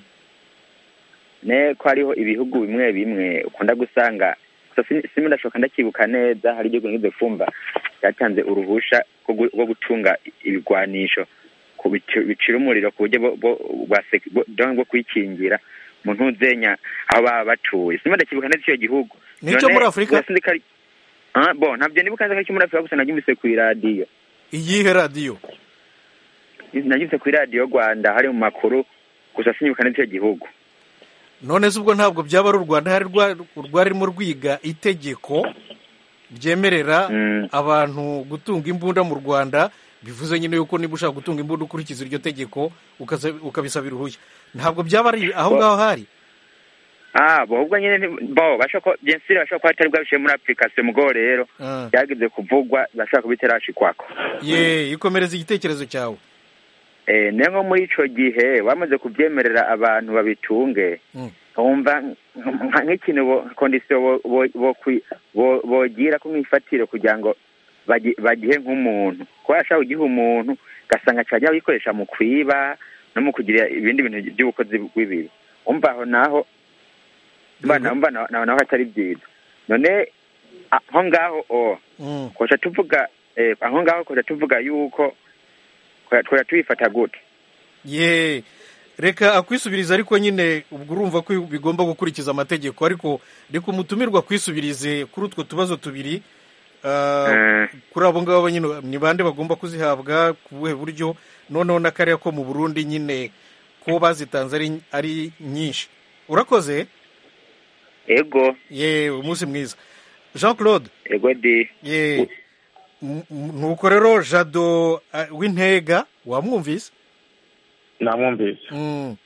ne ko hariho ibihugu bimwe bimwe ukunda gusanga gusa sin- sinzi ndashoka ndakibuka neza hari igihugu ngize kumva cyatanze uruhusha rwo gu- rwo gutunga ibigwanisho ku bici- bicira umuriro ku buryo bwo- bwo- bwa sek- bwo- donc bwo kwikingira mu ntuzenya aho baba batuye sinzi ndakibuka neza icyo gihugu Ni icyo None, muri Afurika? gusa sinzi ko ari- Ah, bo ntabyo nibuka neza ko ari icyo muri afurika gusa nabyumvise ku iradiyo iyihe radiyo nabyumvise ku iradiyo rwanda hari mu makuru gusa sinibuka neza icyo gihugu none se ubwo ntabwo byaba ari u rwanda hari rwa- rwarimo rwiga itegeko ryemerera Mm. abantu gutunga imbunda mu rwanda bivuze nyine yuko niba ushaka gutunga imbunda ukurikiza iryo tegeko ukaza- ukabisabira uruhushya ntabwo byaba ari aho Bo- ngaho hari ah bo ubwo nyine nti- bo bashobora ko byensire bashobora kuba atari bwabishiye muri application mugo rero Ah. byageze kuvugwa bashobora kubiterashikwako ye ikomereza igitekerezo cyawe eh niyo nko muri ico gihe bamaze kubyemerera abantu babitunge Mm. wumva nka- nk'ikintu bo- kondisiyo bo- bo- bo- kwi- bo- bogira ko nk'ifatire kugira ngo bagi- bagihe nk'umuntu kuba yashaka kugiha umuntu ugasanga cyajya bikoresha mu kwiba no mu kugira ibindi bintu by'ubukozi bw'ibibi umva aho naho mba na- mba na- naho naho atari byiza none aho ngaho o Mm. koca tuvuga eh, aho ngaho koca tuvuga yuko twari tubifata gute ye reka akwisubiriza ariko nyine ubwo urumva ko bigomba gukurikiza amategeko ariko reka umutumirwa akwisubirize kuri utwo tubazo tubiri Ah, Eh. kuri abo ngabo nyine ni bande bagomba kuzihabwa ku buhe buryo noneho n'akariya ko mu burundi nyine ko bazitanze ari, ari nyinshi urakoze ego ye umunsi mwiza jean claude ego di ye M- m- nuko rero jado eh, w'intega wamwumvise namwumvise Mm,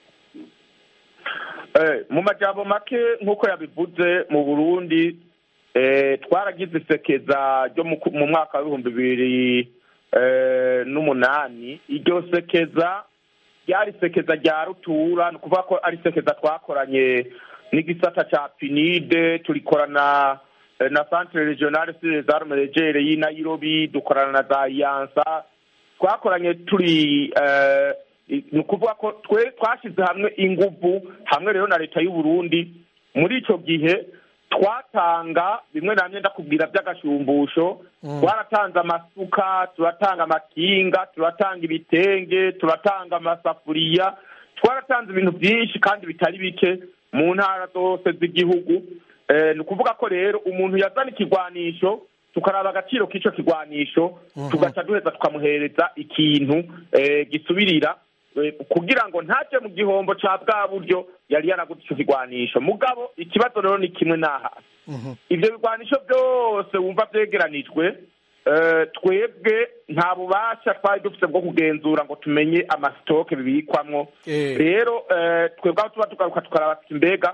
Eh, mu majambo make nk'uko yabivuze mu burundi eh, twaragize isekeza ryo mu ku- mu mwaka w'ibihumbi bibiri eh, n'umunani iryo sekeza ryari isekeza rya rutura ni ukuvuga ko ari isekeza twakoranye n'igisata ca pinide turikorana eh, na centre regionale sur les armes légere y'i nairobi dukorana na za iyansa twakoranye turi eh, i- ni ukuvuga ko twe twashyize hamwe inguvu hamwe rero na leta y'u Burundi muri icyo gihe twatanga bimwe na bimwe ndakubwira by'agashumbusho twaratanze amasuka turatanga amakinga turatanga ibitenge turatanga amasafuriya twaratanze ibintu byinshi kandi bitari bike mu ntara zose z'igihugu Eh, ni ukuvuga ko rero umuntu yazana ikigwanisho tukaraba agaciro k'icyo kigwanisho tugaca duheza tukamuhereza ikintu eh, gisubirira eh, kugira ngo ntaje mu gihombo ca bwa buryo yari yaraguze ico kigwanisho mugabo ikibazo rero ni kimwe n'aha mhm. ivyo bigwanisho byose wumva vyegeranijwe eh, twebwe nta bubasha twari dufite bwo kugenzura ngo tumenye amasitoke bibikwamwo Eh. rero eh, twebwe aho tuba tugaruka tukaraba tuti mbega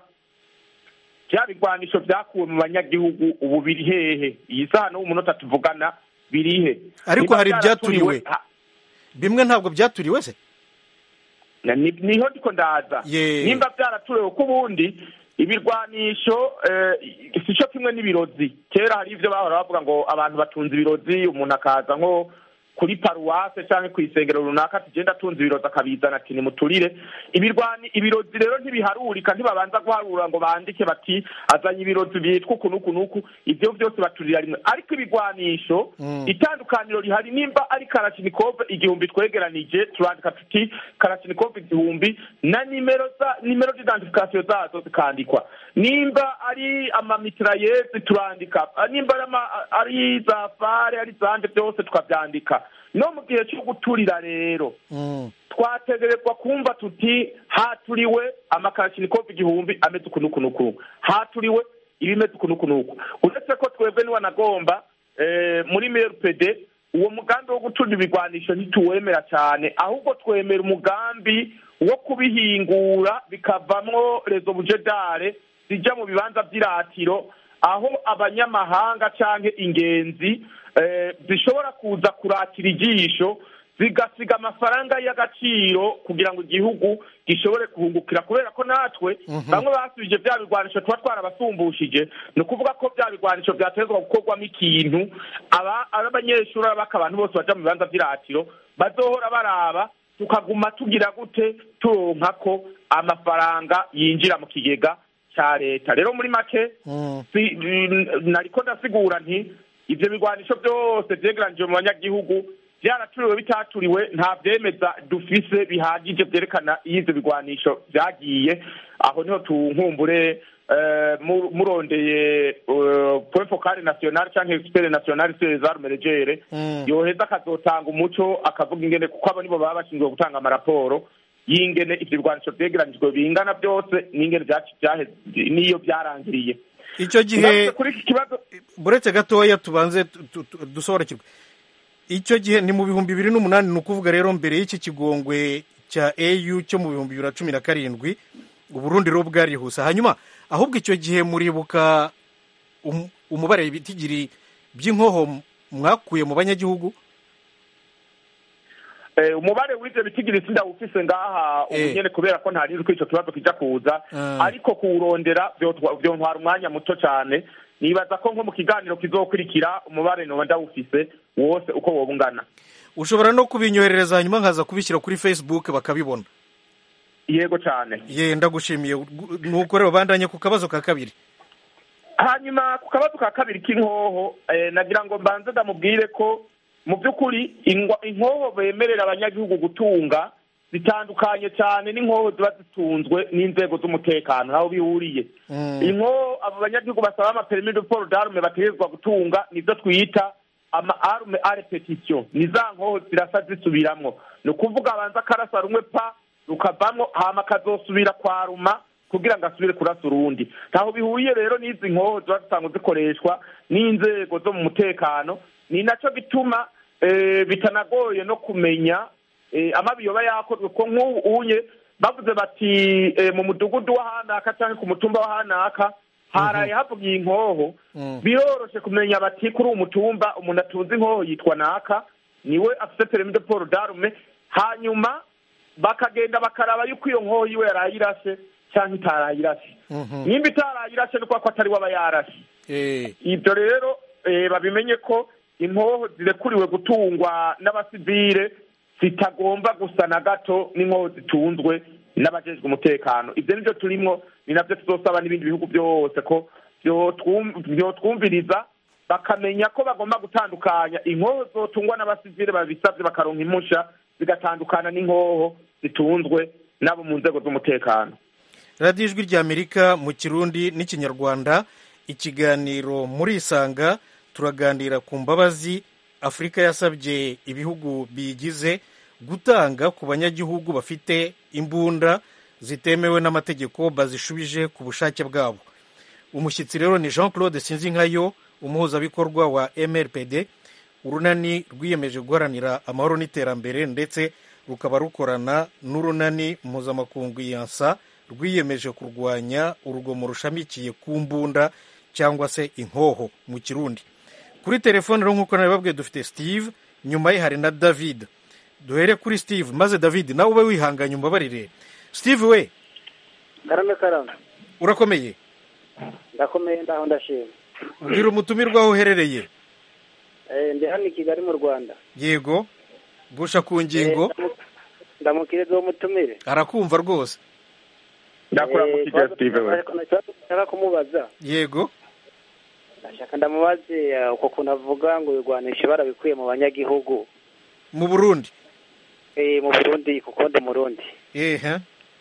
bya bigwanisho vyakuwe mu banyagihugu ubu biri hehe iyi saha n'ubu munota tuvugana birihe ariko Niba hari vyaraturiwe, ibyaturiwe ha- bimwe ntabwo byaturiwe se na- ni- niho ndiko ndaza Ye. nimba byaraturewe ko ubundi ibirwanisho eh, si cyo kimwe n'ibirozi kera hari ivyo bahora bavuga ngo abantu batunze ibirozi umuntu akaza nko kuri paruwase cyangwa ku isengero runaka tugenda atunze ibirozi akabizana ati nimuturire ibirwani ibirozi rero ntibiharurika ntibabanza guharura ngo bandike bati azanye ibirozi byitwa uku n'uku n'uku ibyo byose baturira rimwe ariko ibigwanisho Mm. itandukaniro rihari nimba ari karashinikove igihumbi twegeranije turandika tuti karashinikove igihumbi na nimero za nimero d'identification zazo zikandikwa nimba ari amamitrayezi turandika Ah, nimba ari ama- ari za fare ari zande byose tukabyandika no mu gihe cyo guturira rero Mm, twategerezwa kumva tuti haturiwe amakarashinikov igihumbi ameze uku n'uku n'uku haturiwe ibimeze uku n'uku n'uku uretse ko twebwe niwanagomba eh, muri merpd uwo mugambi wo guturira ibigwanisho ntituwemera cyane ahubwo twemera umugambi wo kubihingura bikavamwo rezo bujedare zijya mu bibanza by'iratiro aho abanyamahanga canke ingenzi eh, zishobora kuza kuratira ijisho zigasiga amafaranga y'agaciro kugira ngo igihugu gishobore kuhungukira kubera ko natwe bamwe basubije bya bigwanisho tuba twarabasumbushije ni ukuvuga ko bya bigwanisho byatezwa gukorwamo ikintu aba ari abanyeshuri abaka abantu bose baja mu bibanza by'iratiro bazohora baraba tukaguma tugira gute turonka ko amafaranga yinjira mu kigega cya leta rero muri make mm. si- n- nariko ndasigura nti ivyo bigwanisho byose vyegeranijwe mu banyagihugu vyaraturiwe bitaturiwe nta vyemeza dufise bihagije vyerekana iyo ivyo bigwanisho vyagiye aho niho tunkumbure eh, mu- murondeye eh, point focale national canke expert national sur les armes légere Mm. yoheza akazotanga umuco akavuga ingene kuko abo nibo baba bashinzwe gutanga amaraporo y'ingene ivyo bigwanisho vyegeranijwe bingana byose n'ingene vyaci- vyahe- n'iyo vyarangiriye icyo gihe Ngarutse kuri iki kibazo buretse gatoya tubanze tu- tu- tu- dusobanukirwe icyo gihe ni mu bihumbi bibiri n'umunani ni ukuvuga rero mbere y'iki kigongwe cya au cyo mu bihumbi bibiri na cumi na karindwi uburundi rero bwarihuse hanyuma ahubwo icyo gihe muribuka um- umubare w'ibitigiri by'inkoho mwakuye mu banyagihugu Eh, umubare w'ivyo bitigiri sindawufise ngaha ubu Eh. nyene kubera ko ntarizi ko ico kibazo kija kuza Ah. ariko kuwurondera vyotwa- vyontwara umwanya muto cane nibaza ko nko mu kiganiro kizokurikira umubare noba ndawufise wose uko woba ungana ushobora no kubinyoherereza hanyuma nkaza kubishyira kuri facebook bakabibona yego cane ye ndagushimiye nuko rero bandanye ku kabazo ka kabiri hanyuma ku kabazo ka kabiri k'inkoho eh, nagira ngo mbanze ndamubwire ko mu by'ukuri ingwa- inkoho bemerera abanyagihugu gutunga zitandukanye cyane n'inkoho ziba zitunzwe n'inzego z'umutekano aho bihuriye Mm. inkoho abo banyagihugu basaba amaperimi de port d'arme bategerezwa gutunga nizo twita ama arme a repetition ni za nkoho zirasa zisubiramwo ni ukuvuga abanza akarasa rumwe pa rukavamwo hama akazosubira kwaruma kugira ngo asubire kurasa urundi ntaho bihuriye rero n'izi nkoho ziba zisanzwe zikoreshwa n'inzego zo mu mutekano ni nacyo bituma eh, bitanagoye no kumenya eh, amabi yoba yakozwe ko nk'ubu unye bavuze bati eh, mu mudugudu wa hanaka cyangwa ku mutumba wa hanaka haraye havugiye inkoho biroroshe kumenya bati kuri uwo mutumba umuntu atunze inkoho yitwa naka niwe afite permis de port d'arme hanyuma bakagenda bakaraba yuko iyo nkoho yiwe yarayirashe cyangwa itarayirashe nimba itarayirashe ni ko atari we aba yarashe ibyo rero eh, babimenye ko inkoho zirekuriwe gutungwa n'abasivile zitagomba gusa na gato n'inkoho zitunzwe n'abajejwe umutekano ibyo nibyo turimo ni nabyo tuzosaba n'ibindi bihugu byose ko byotwum- byotwumviriza bakamenya ko bagomba gutandukanya inkoho zotungwa n'abasivile babisabye bakaronka impusha zigatandukana n'inkoho zitunzwe n'abo mu nzego z'umutekano radiyo ijwi ry'amerika mu kirundi n'ikinyarwanda ikiganiro muri isanga turaganira ku mbabazi afurika yasabye ibihugu biyigize gutanga ku banyagihugu bafite imbunda zitemewe n'amategeko bazishubije ku bushake bwabo umushyitsi rero ni jean claude sinzinkayo umuhuzabikorwa wa mrpd urunani rwiyemeje guharanira amahoro n'iterambere ndetse rukaba rukorana n'urunani mpuzamakungu yansa rwiyemeje kurwanya urugomo rushamikiye ku mbunda cyangwa se inkoho mu kirundi kuri telefone rero nk'uko nabibabwiye dufite steve nyuma ye hari na david duhere kuri steve maze david nawe ube wihanganye umbabarire steve we karame karame urakomeye ndakomeye ndaho ndashima ubwira umutumirwa aho uherereye Eh, ndi hano i kigali mu rwanda yego gusha ku ngingo ndamukiriza uwo mutumire arakumva rwose ndakuramukije steve we nshaka kumubaza yego ndashaka ndamubaze eh, uko kuntu avuga ngo ibigwanisho barabikuye mu banyagihugu mu burundi eh, mu burundi kuko ndi umurundi ehe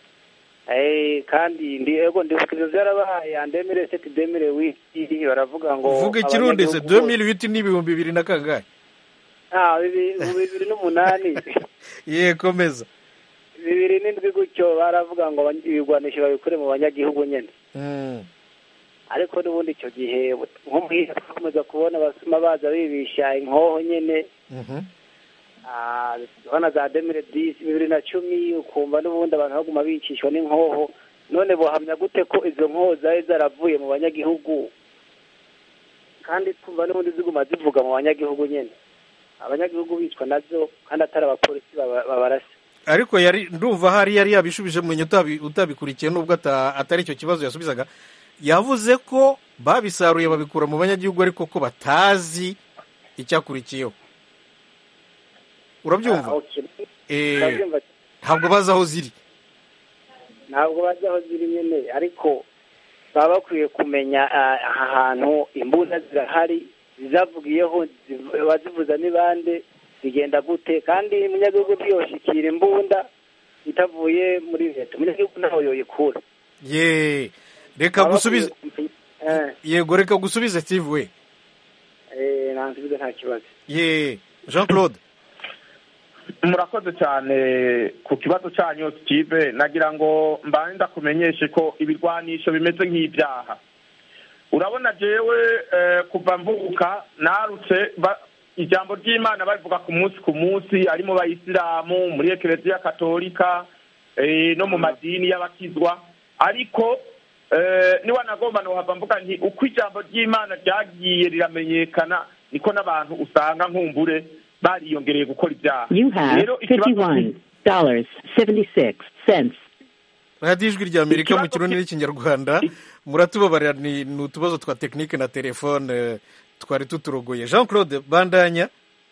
Eh, kandi ndi ego ndibukiriza byarabaye andemere seti demere wiki baravuga ngo uvuga ikirundi se abanyagihugu- 2008 n'ibihumbi bibiri na kangahe ah bibi- mu bibiri n'umunani ye komeza bibiri n'indwi gutyo baravuga ngo abany- ibigwanisho babikure mu banyagihugu nyene Mm. ariko n'ubundi icyo gihe nko muhira twakomeza kubona abasuma baza bibisha inkoho nyene Mhm. Ah, urabona za demire disi bibiri na cumi ukumva n'ubundi abantu baguma bicishwa n'inkoho none bohamya gute ko izo nkoho zari zaravuye mu banyagihugu kandi twumva n'ubundi ziguma zivuga mu banyagihugu nyene abanyagihugu bicwa nazo kandi atari abapolisi baba- babarasa ariko yari ndumva hari yari yabishubije mu utabi utabikurikiye nubwo ata- atari icyo kibazo yasubizaga yavuze ko babisaruye babikura mu banyagihugu ariko ko batazi icyakurikiyeho urabyumva Ah, okay. Eh, Ndabyumva ntabwo bazi aho ziri ntabwo bazi aho ziri nyine ariko baba bakwiye kumenya ah, aha hantu imbunda zirahari zizavugiyeho ziv- bazivuza n'ibande zigenda gute kandi umunyagihugu ntiyoshikira imbunda itavuye muri leta umunyagihugu ntaho yoyikura ye reka Baba gusubize bakwiye kumenya- eh, yego reka gusubize steve we eh, nansubize nta kibazo ye jean claude murakoze cyane ku kibazo cyanyu steve nagira ngo mbane ndakumenyeshe ko ibirwanisho bimeze nk'ibyaha urabona jewe eh, kuva mvuka narutse ba- ijambo ry'imana babivuga ku munsi ku munsi ari mu bayisilamu muri ekereziya katolika eh, no mu madini y'abakizwa ariko eh, niba nagomba nohava mvuga nti uko ijambo ry'imana ryagiye riramenyekana niko n'abantu usanga nkumbure bariyongereye gukora ibyaha You have Rero ikibazo fifty-one dollars seventy-six cents. radiyo ijwi rya amerika mu kirundi n'ikinyarwanda muratubabarira ni ni utubazo twa tekinike na telefone eh, twari tuturogoye jean claude bandanya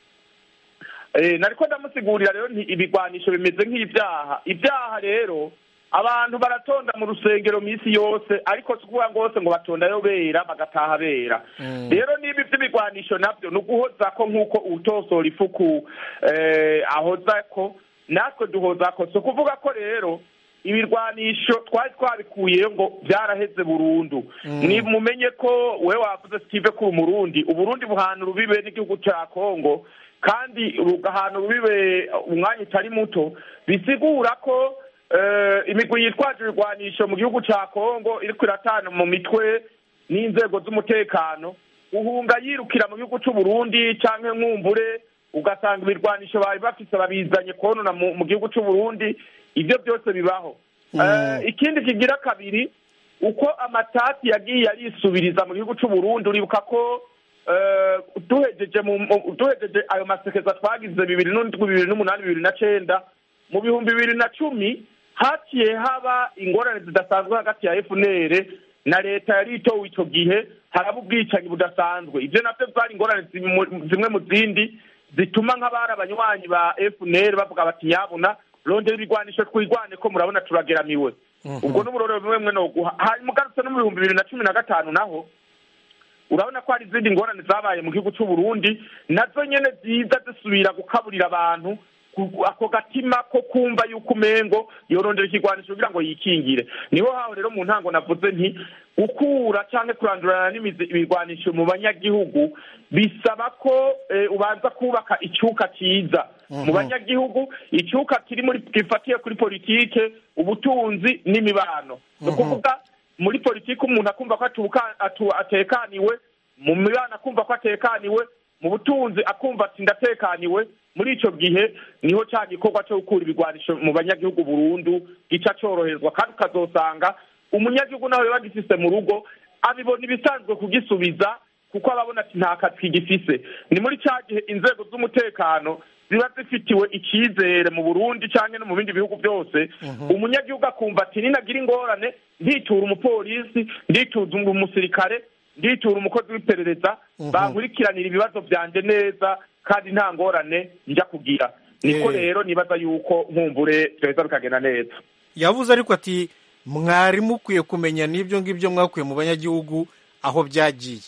Eh, nariko ndamusigurira rero nti ibigwanisho bimeze nk'ibyaha ibyaha rero abantu baratonda mu rusengero minsi yose ariko si ukuvuga ngo bose ngo batondayo bera bagataha bera rero niba iby'ibigwanisho nabyo ni uguhoza ko nk'uko utosora ifuku eh, ahoza ko natwe duhoza ko si ukuvuga ko rero ibirwanisho twari twabikuyeyo ngo byaraheze burundu ni mumenye ko we wavuze steve ko umurundi uburundi buhana urubibe n'igihugu cya kongo kandi rugahana urubibe umwanya utari muto bisigura ko eh, imigwi yitwaje ibigwanisho mu gihugu ca kongo iriko iratana mu mitwe n'inzego z'umutekano uhunga yirukira mu gihugu c'u Burundi canke nkumbure ugasanga ibirwanisho bari bafise babizanye konona mu, mu gihugu c'u Burundi ivyo byose bibaho Eh, ikindi kigira kabiri uko amatati yagiye arisubiriza mu gihugu c'u Burundi uribuka ko eh, duhejeje mu mu- duhejeje ayo masekeza twagize bibiri n'indwi bibiri n'umunani bibiri na cenda mu bihumbi bibiri na cumi haciye haba ingorane zidasanzwe hagati ya FNL na leta yari itowe ico gihe haraba ubwicanyi budasanzwe ivyo navyo vyari ingorane zimu- zimwe mu zindi zituma nk'abari abanywanyi ba FNL bavuga bati nyabuna rondera ibigwanisho twigwane ko murabona turageramiwe ubwo n'uburoro bumwe bumwe noguha hanyuma ugarutse no mu bihumbi bibiri na cumi na gatanu naho urabona ko hari izindi ngorane zabaye mu gihugu c'u Burundi nazo nyene ziza zisubira gukaburira abantu ku- ako gatima ko kumva yuko umengo yorondera ikigwanisho kugira ngo yikingire niho haho rero mu ntango navuze nti gukura canke kurandurana n'imizi ibigwanisho mu banyagihugu bisaba ko eh, ubanza kubaka icuka ciza mu banyagihugu icuka kiri muri gifatiye kuri politike ubutunzi n'imibano ni ukuvuga muri politiki umuntu akumva ko atuka- atu- atekaniwe mu mibano akumva ko atekaniwe mu butunzi akumva ati ndatekaniwe muri ico gihe niho ca gikorwa co gukura ibigwanisho mu banyagihugu burundu gica coroherezwa kandi ukazosanga umunyagihugu nawe biba gifise mu rugo abibona ibisanzwe kugisubiza kuko ababona ati nta kazi kigifise ni muri ca gihe inzego z'umutekano ziba zifitiwe icyizere mu burundi cyangwa no mu bindi bihugu byose umunyagihugu akumva ati ninagira ingorane nditura umupolisi nditura umusirikare nditura umukozi w'iperereza bankurikiranira ibibazo byanje neza kandi nta ngorane njya kugira niko Eh. rero nibaza yuko nkumbure byaheza bikagenda neza yavuze ariko ati mwari mukwiye kumenya n'ibyo ngibyo mwakuye mu banyagihugu aho byagiye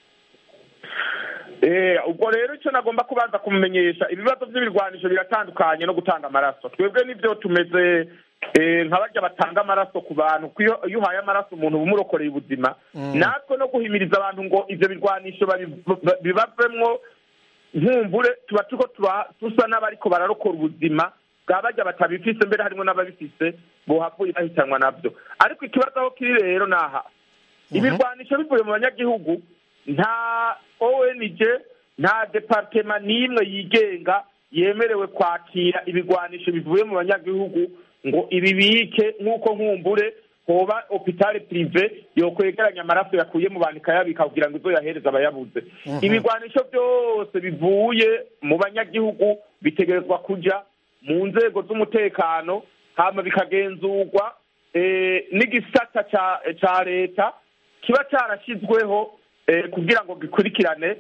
Eh, ubwo rero icyo nagomba kubanza kumumenyesha ibibazo by'ibirwanisho biratandukanye no gutanga amaraso twebwe nibyo tumeze eh, nka barya batanga amaraso ku bantu ko iyo iyo uhaye amaraso umuntu uba umurokoreye ubuzima natwe no guhimiriza abantu ngo ivyo birwanisho babi- ba- bibavemwo nkumbure tuba turiko tuba- dusa n'abariko bararokora ubuzima bwa barya batabifise mbere harimo n'ababifise bohavuye bahitanwa navyo ariko ikibazo aho kiri rero naha ibirwanisho bivuye mu banyagihugu nta ONG nta departema n'imwe yigenga yemerewe kwakira ibigwanisho bivuye mu banyagihugu ngo ibibike nk'uko nkumbure hoba hopitale prive yokwegeranya amaraso yakuye mu bantu ikayabika kugira ngo izo yahereza abayabuze ibigwanisho byose bivuye mu banyagihugu bitegerezwa kuja mu nzego z'umutekano hama bikagenzurwa eh, n'igisata ca ca leta kiba carashyizweho eh, kugira ngo gikurikirane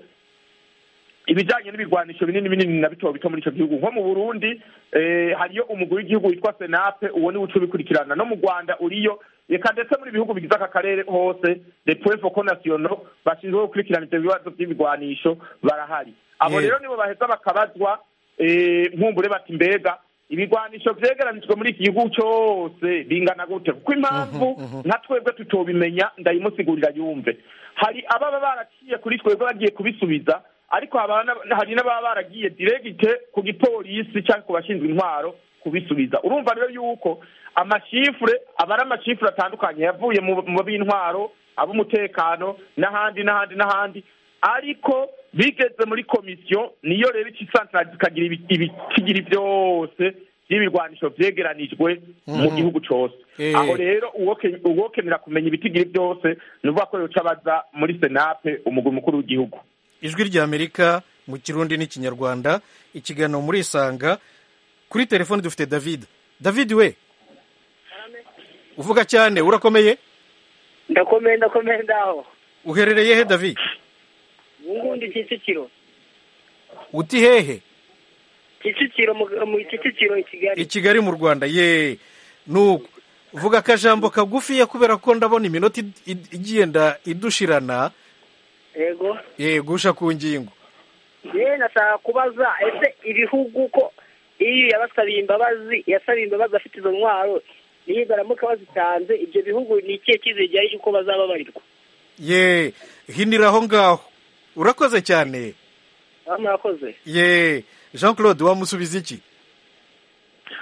ibijanye n'ibigwanisho binini binini na bito bito muri ico gihugu nko mu burundi eh, hariyo umugwi w'igihugu witwa senape uwo niwe uca ubikurikirana no mu rwanda uriyo reka ndetse muri bihugu bigize aka karere hose de point foko national bashinzwe gukurikirana ivyo bibazo vy'ibigwanisho barahari abo Yeah. rero nibo baheza bakabazwa eh, nkumbure bati mbega ibigwanisho vyegeranijwe muri iki gihugu cose bingana gute kuko impamvu nka twebwe tutobimenya ndayimusigurira yumve hari ababa baraciye kuri twebwe bagiye kubisubiza ariko haba na- hari n'ababa baragiye diregite ku gipolisi cyangwa ku bashinzwe intwaro kubisubiza urumva rero yuko amashifure aba ari amashifure atandukanye yavuye mu mu b'intwaro ab'umutekano n'ahandi n'ahandi n'ahandi ariko bigeze muri komisiyo niyo rero ica isanzara ikagira ibi- ibitigiri byose by'ibirwanisho vyegeranijwe mu Mhm. gihugu cose Eh. aho rero uwoke- uwokenera kumenya ibitigiri byose ni ukuvuga ko yoca abaza muri senape umugwi mukuru w'igihugu ijwi ry'amerika mu kirundi n'ikinyarwanda ikiganiro muri isanga kuri telefoni dufite david david we uvuga cyane urakomeye ndakomeye ndakomeye ndaho uherereye he david ubundi kicukiro uti hehe kicukiro mu mu kicukiro i kigali i kigali mu rwanda ye nuko vuga akajambo kagufiya kubera ko ndabona iminota id- id- igenda idushirana yego ye gusha ku ngingo yewe nashaka kubaza ese ibihugu ko iyo yabasabiye imbabazi yasabiye imbabazi afite izo ntwaro niyo baramuka bazitanze ibyo bihugu ni ikihe cyizere gihari cy'uko bazababarirwa ye hinira aho ngaho urakoze cyane aho murakoze ye jean claude wamusubiza iki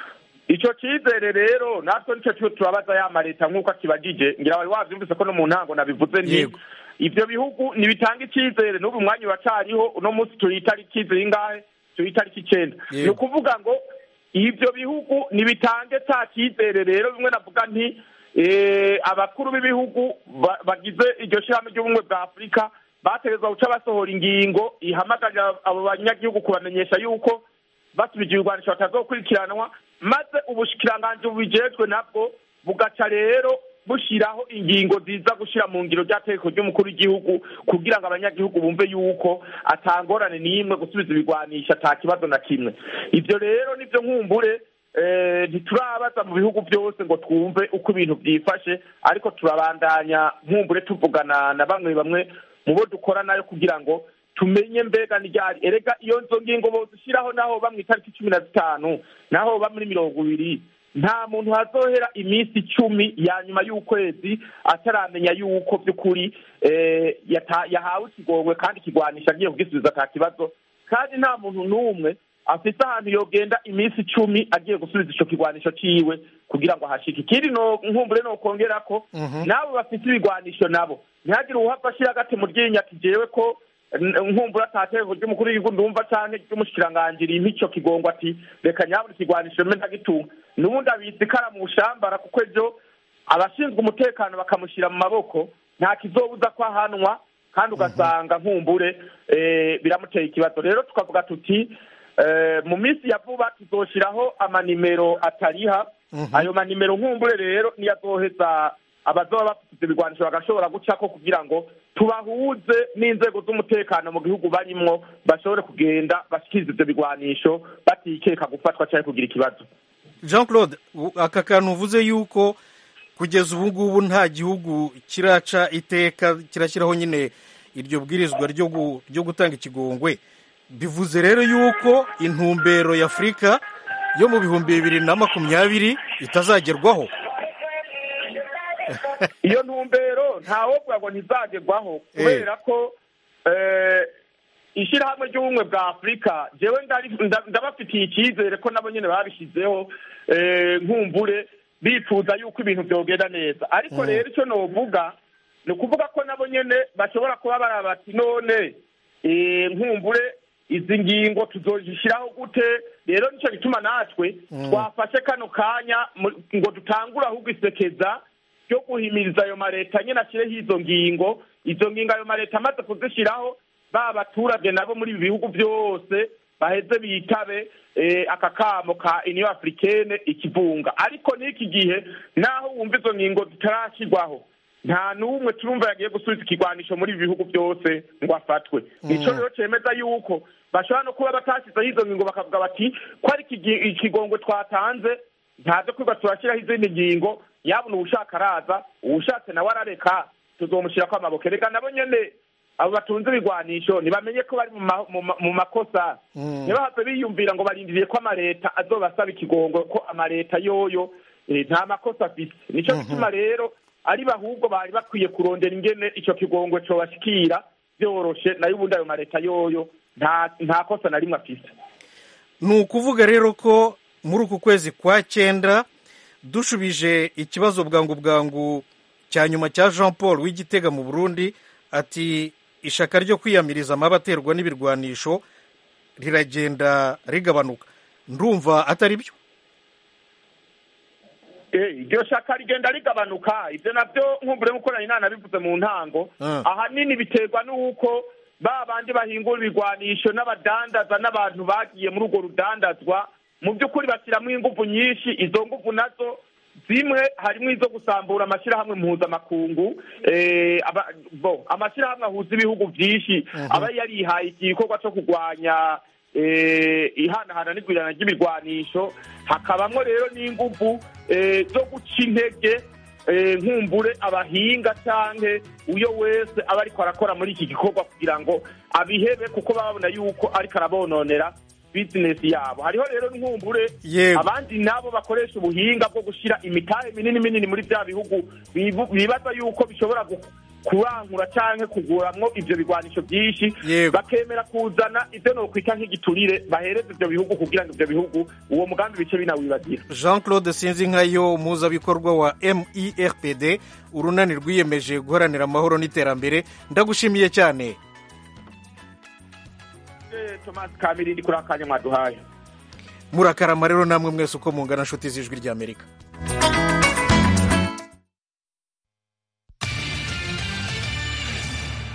icyo cyizere rero natwe nicyo cyo turabaza ya maleta nk'uko akibagije ngira wari wabyumvise ko no mu ntango nabivuze nti Yego. ibyo bihugu ntibitanga icyizere n'ubu mwanya uracariho uno munsi turi itariki zingahe turi itariki icyenda Yego. ni ukuvuga ngo ibyo bihugu ntibitange cya cyizere rero bimwe navuga nti eh, abakuru b'ibihugu ba- bagize iryo shyirahamwe ry'ubumwe bwa afurika bategerezwa guca basohora ingingo ihamagarira abo banyagihugu kubamenyesha yuko basubije ibigwanisho batazokurikiranwa maze ubushikiranganji bubijejwe nabwo bugaca rero bushyiraho ingingo ziza gushyira mu ngiro ry'ategeko ry'umukuru w'igihugu kugira ngo abanyagihugu bumve yuko atangorane n'imwe gusubiza ibigwanisha ata kibazo na kimwe ibyo rero nibyo nkumbure eh, ntiturabaza mu bihugu byose ngo twumve uko ibintu byifashe ariko turabandanya nkumbure tuvugana na bamwe bamwe mu bo dukora nayo kugira ngo tumenye mbega n'iryari erega iyo nzo ngingo bozishyiraho naho ba mu itariki cumi na zitanu naho ba muri mirongo ibiri nta muntu hazohera iminsi icumi ya nyuma y'ukwezi ataramenya yuko by'ukuri eh, yata- yahawe ikigongwe kandi ikigwanisha agiye kugisubiza ata kibazo kandi nta muntu n'umwe afite ahantu yogenda iminsi icumi agiye gusubiza ico kigwanisho ciwe kugira ngo ahashike ikindi no nkumbure no kongera ko nabo bafite ibigwanisho nabo ntihagire uwuhava ashira agati mu ryinyo ati jewe ko n- nkumbura atategeko ry'umukuru w'igihugu ndumva canke ry'umushikiranganji rimpa ico kigongo ati reka nyabona ikigwanisho mbe ndagitunga n'ubundi abitse ikara mu bushambara kuko ejo abashinzwe umutekano bakamushyira mu maboko nta kizobuza ko ahanwa kandi ugasanga nkumbure eh, biramuteye ikibazo rero tukavuga tuti eh, mu minsi ya vuba tuzoshiraho amanimero atariha ayo manimero nkumbure rero niyo azoheza abazoba bafite ibigwanisho bagashobora gucako kugira ngo tubahuze n'inzego z'umutekano mu gihugu barimwo bashobore kugenda bashikiriza ivyo bigwanisho batikeka gufatwa canke kugira ikibazo jean claude u- aka kantu uvuze yuko kugeza ubu ngubu nta gihugu kiraca iteka kirashyiraho nyine iryo bwirizwa ryo gu- ryo gutanga ikigongwe bivuze rero yuko intumbero ya afurika yo mu bihumbi bibiri na makumyabiri itazagerwaho iyo ntumbero ntawovuga ngo ntizagerwaho kubera ko eh, ishyirahamwe ry'ubumwe bwa afurika jewe ndari- nda- ndabafitiye icyizere ko nabo nyine babishyizeho eh, nkumbure bifuza yuko ibintu byogenda neza ariko rero icyo novuga ni ukuvuga ko nabo nyine bashobora kuba baraba bati none eh, nkumbure izi ngingo tuzozishyiraho gute rero nicyo gituma natwe twafashe kano kanya mu- ngo dutangure ahubwo isekeza ryo guhimiriza ayo mareta nyine ashyireho izo ngingo izo ngingo ayo mareta amaze kuzishyiraho ba baturage nabo muri ibi bihugu byose baheze bitabe eh, aka kamo ka uniyo africaine ikivunga ariko n'iki gihe naho wumva izo ngingo zitarashyirwaho nta n'umwe turumva yagiye gusubiza ikigwanisho muri ibi bihugu byose ngo afatwe nicyo rero cyemeza yuko bashobora no kuba batashyizeho izo ngingo bakavuga bati ko ari iki- ikigongwe twatanze ntaze kwiga turashyiraho izindi ngingo yabona uwushaka araza uwushatse nawe arareka tuzomushyirako amaboko reka nabo nyene abo batunze ibigwanisho ntibamenye ko bari mu ma- mu ma- mu makosa ntibahave biyumvira ngo barindiriye ko amaleta azobasaba ikigongwe ko amaleta yoyo eh, nta makosa afise nico gituma rero ari bahubwo bari bakwiye kurondera ingene ico kigongwe cobashikira vyoroshe nayo ubundi ayo maleta yoyo nta nta kosa na rimwe afise ni ukuvuga rero ko muri uku kwezi kwa cyenda dushubije ikibazo bwangu bwangu cya nyuma cya jean paul w'igitega mu burundi ati ishaka ryo kwiyamiriza amaba aterwa n'ibirwanisho riragenda rigabanuka ndumva atari byo Eh, iryo shaka rigenda rigabanuka ibyo nabyo nkumbure nk'uko nari nanabivuze mu ntango Ah. ahanini biterwa n'uko ba bandi bahingura ibigwanisho n'abadandaza n'abantu bagiye muri urwo rudandazwa mu by'ukuri bashyiramo ingufu nyinshi izo ngufu nazo zimwe harimo izo gusambura amashyirahamwe mpuzamakungu eh, aba- bo amashyirahamwe ahuza ibihugu byinshi aba yarihaye igikorwa cyo kurwanya eh, ihanahana n'igwirana ry'ibirwanisho hakabamo rero n'ingufu eh, zo guca intege eh, nkumbure abahinga canke uyo wese aba ariko arakora muri iki gikorwa kugira ngo abihebe kuko baba babona yuko ariko arabononera bizinesi yabo hariho rero nkumbure Yego. abandi nabo bakoresha ubuhinga bwo gushyira imitahe minini minini muri bya bihugu bibu- bibaza yuko bishobora gu- kurangura canke kuguramwo ivyo bigwanisho vyinshi Yego. bakemera kuzana ivyo nokwita nk'igiturire bahereza ivyo bihugu kugira ngo ivyo bihugu uwo mugambi bice binawibagira jean claude sinzinkayo umuhuzabikorwa wa merpd urunani rwiyemeje guharanira amahoro n'iterambere ndagushimiye cyane Eh, thomas kamirindi kuri akanya mwaduhaye murakarama rero namwe mwese uko mungana nshuti z'ijwi ry'amerika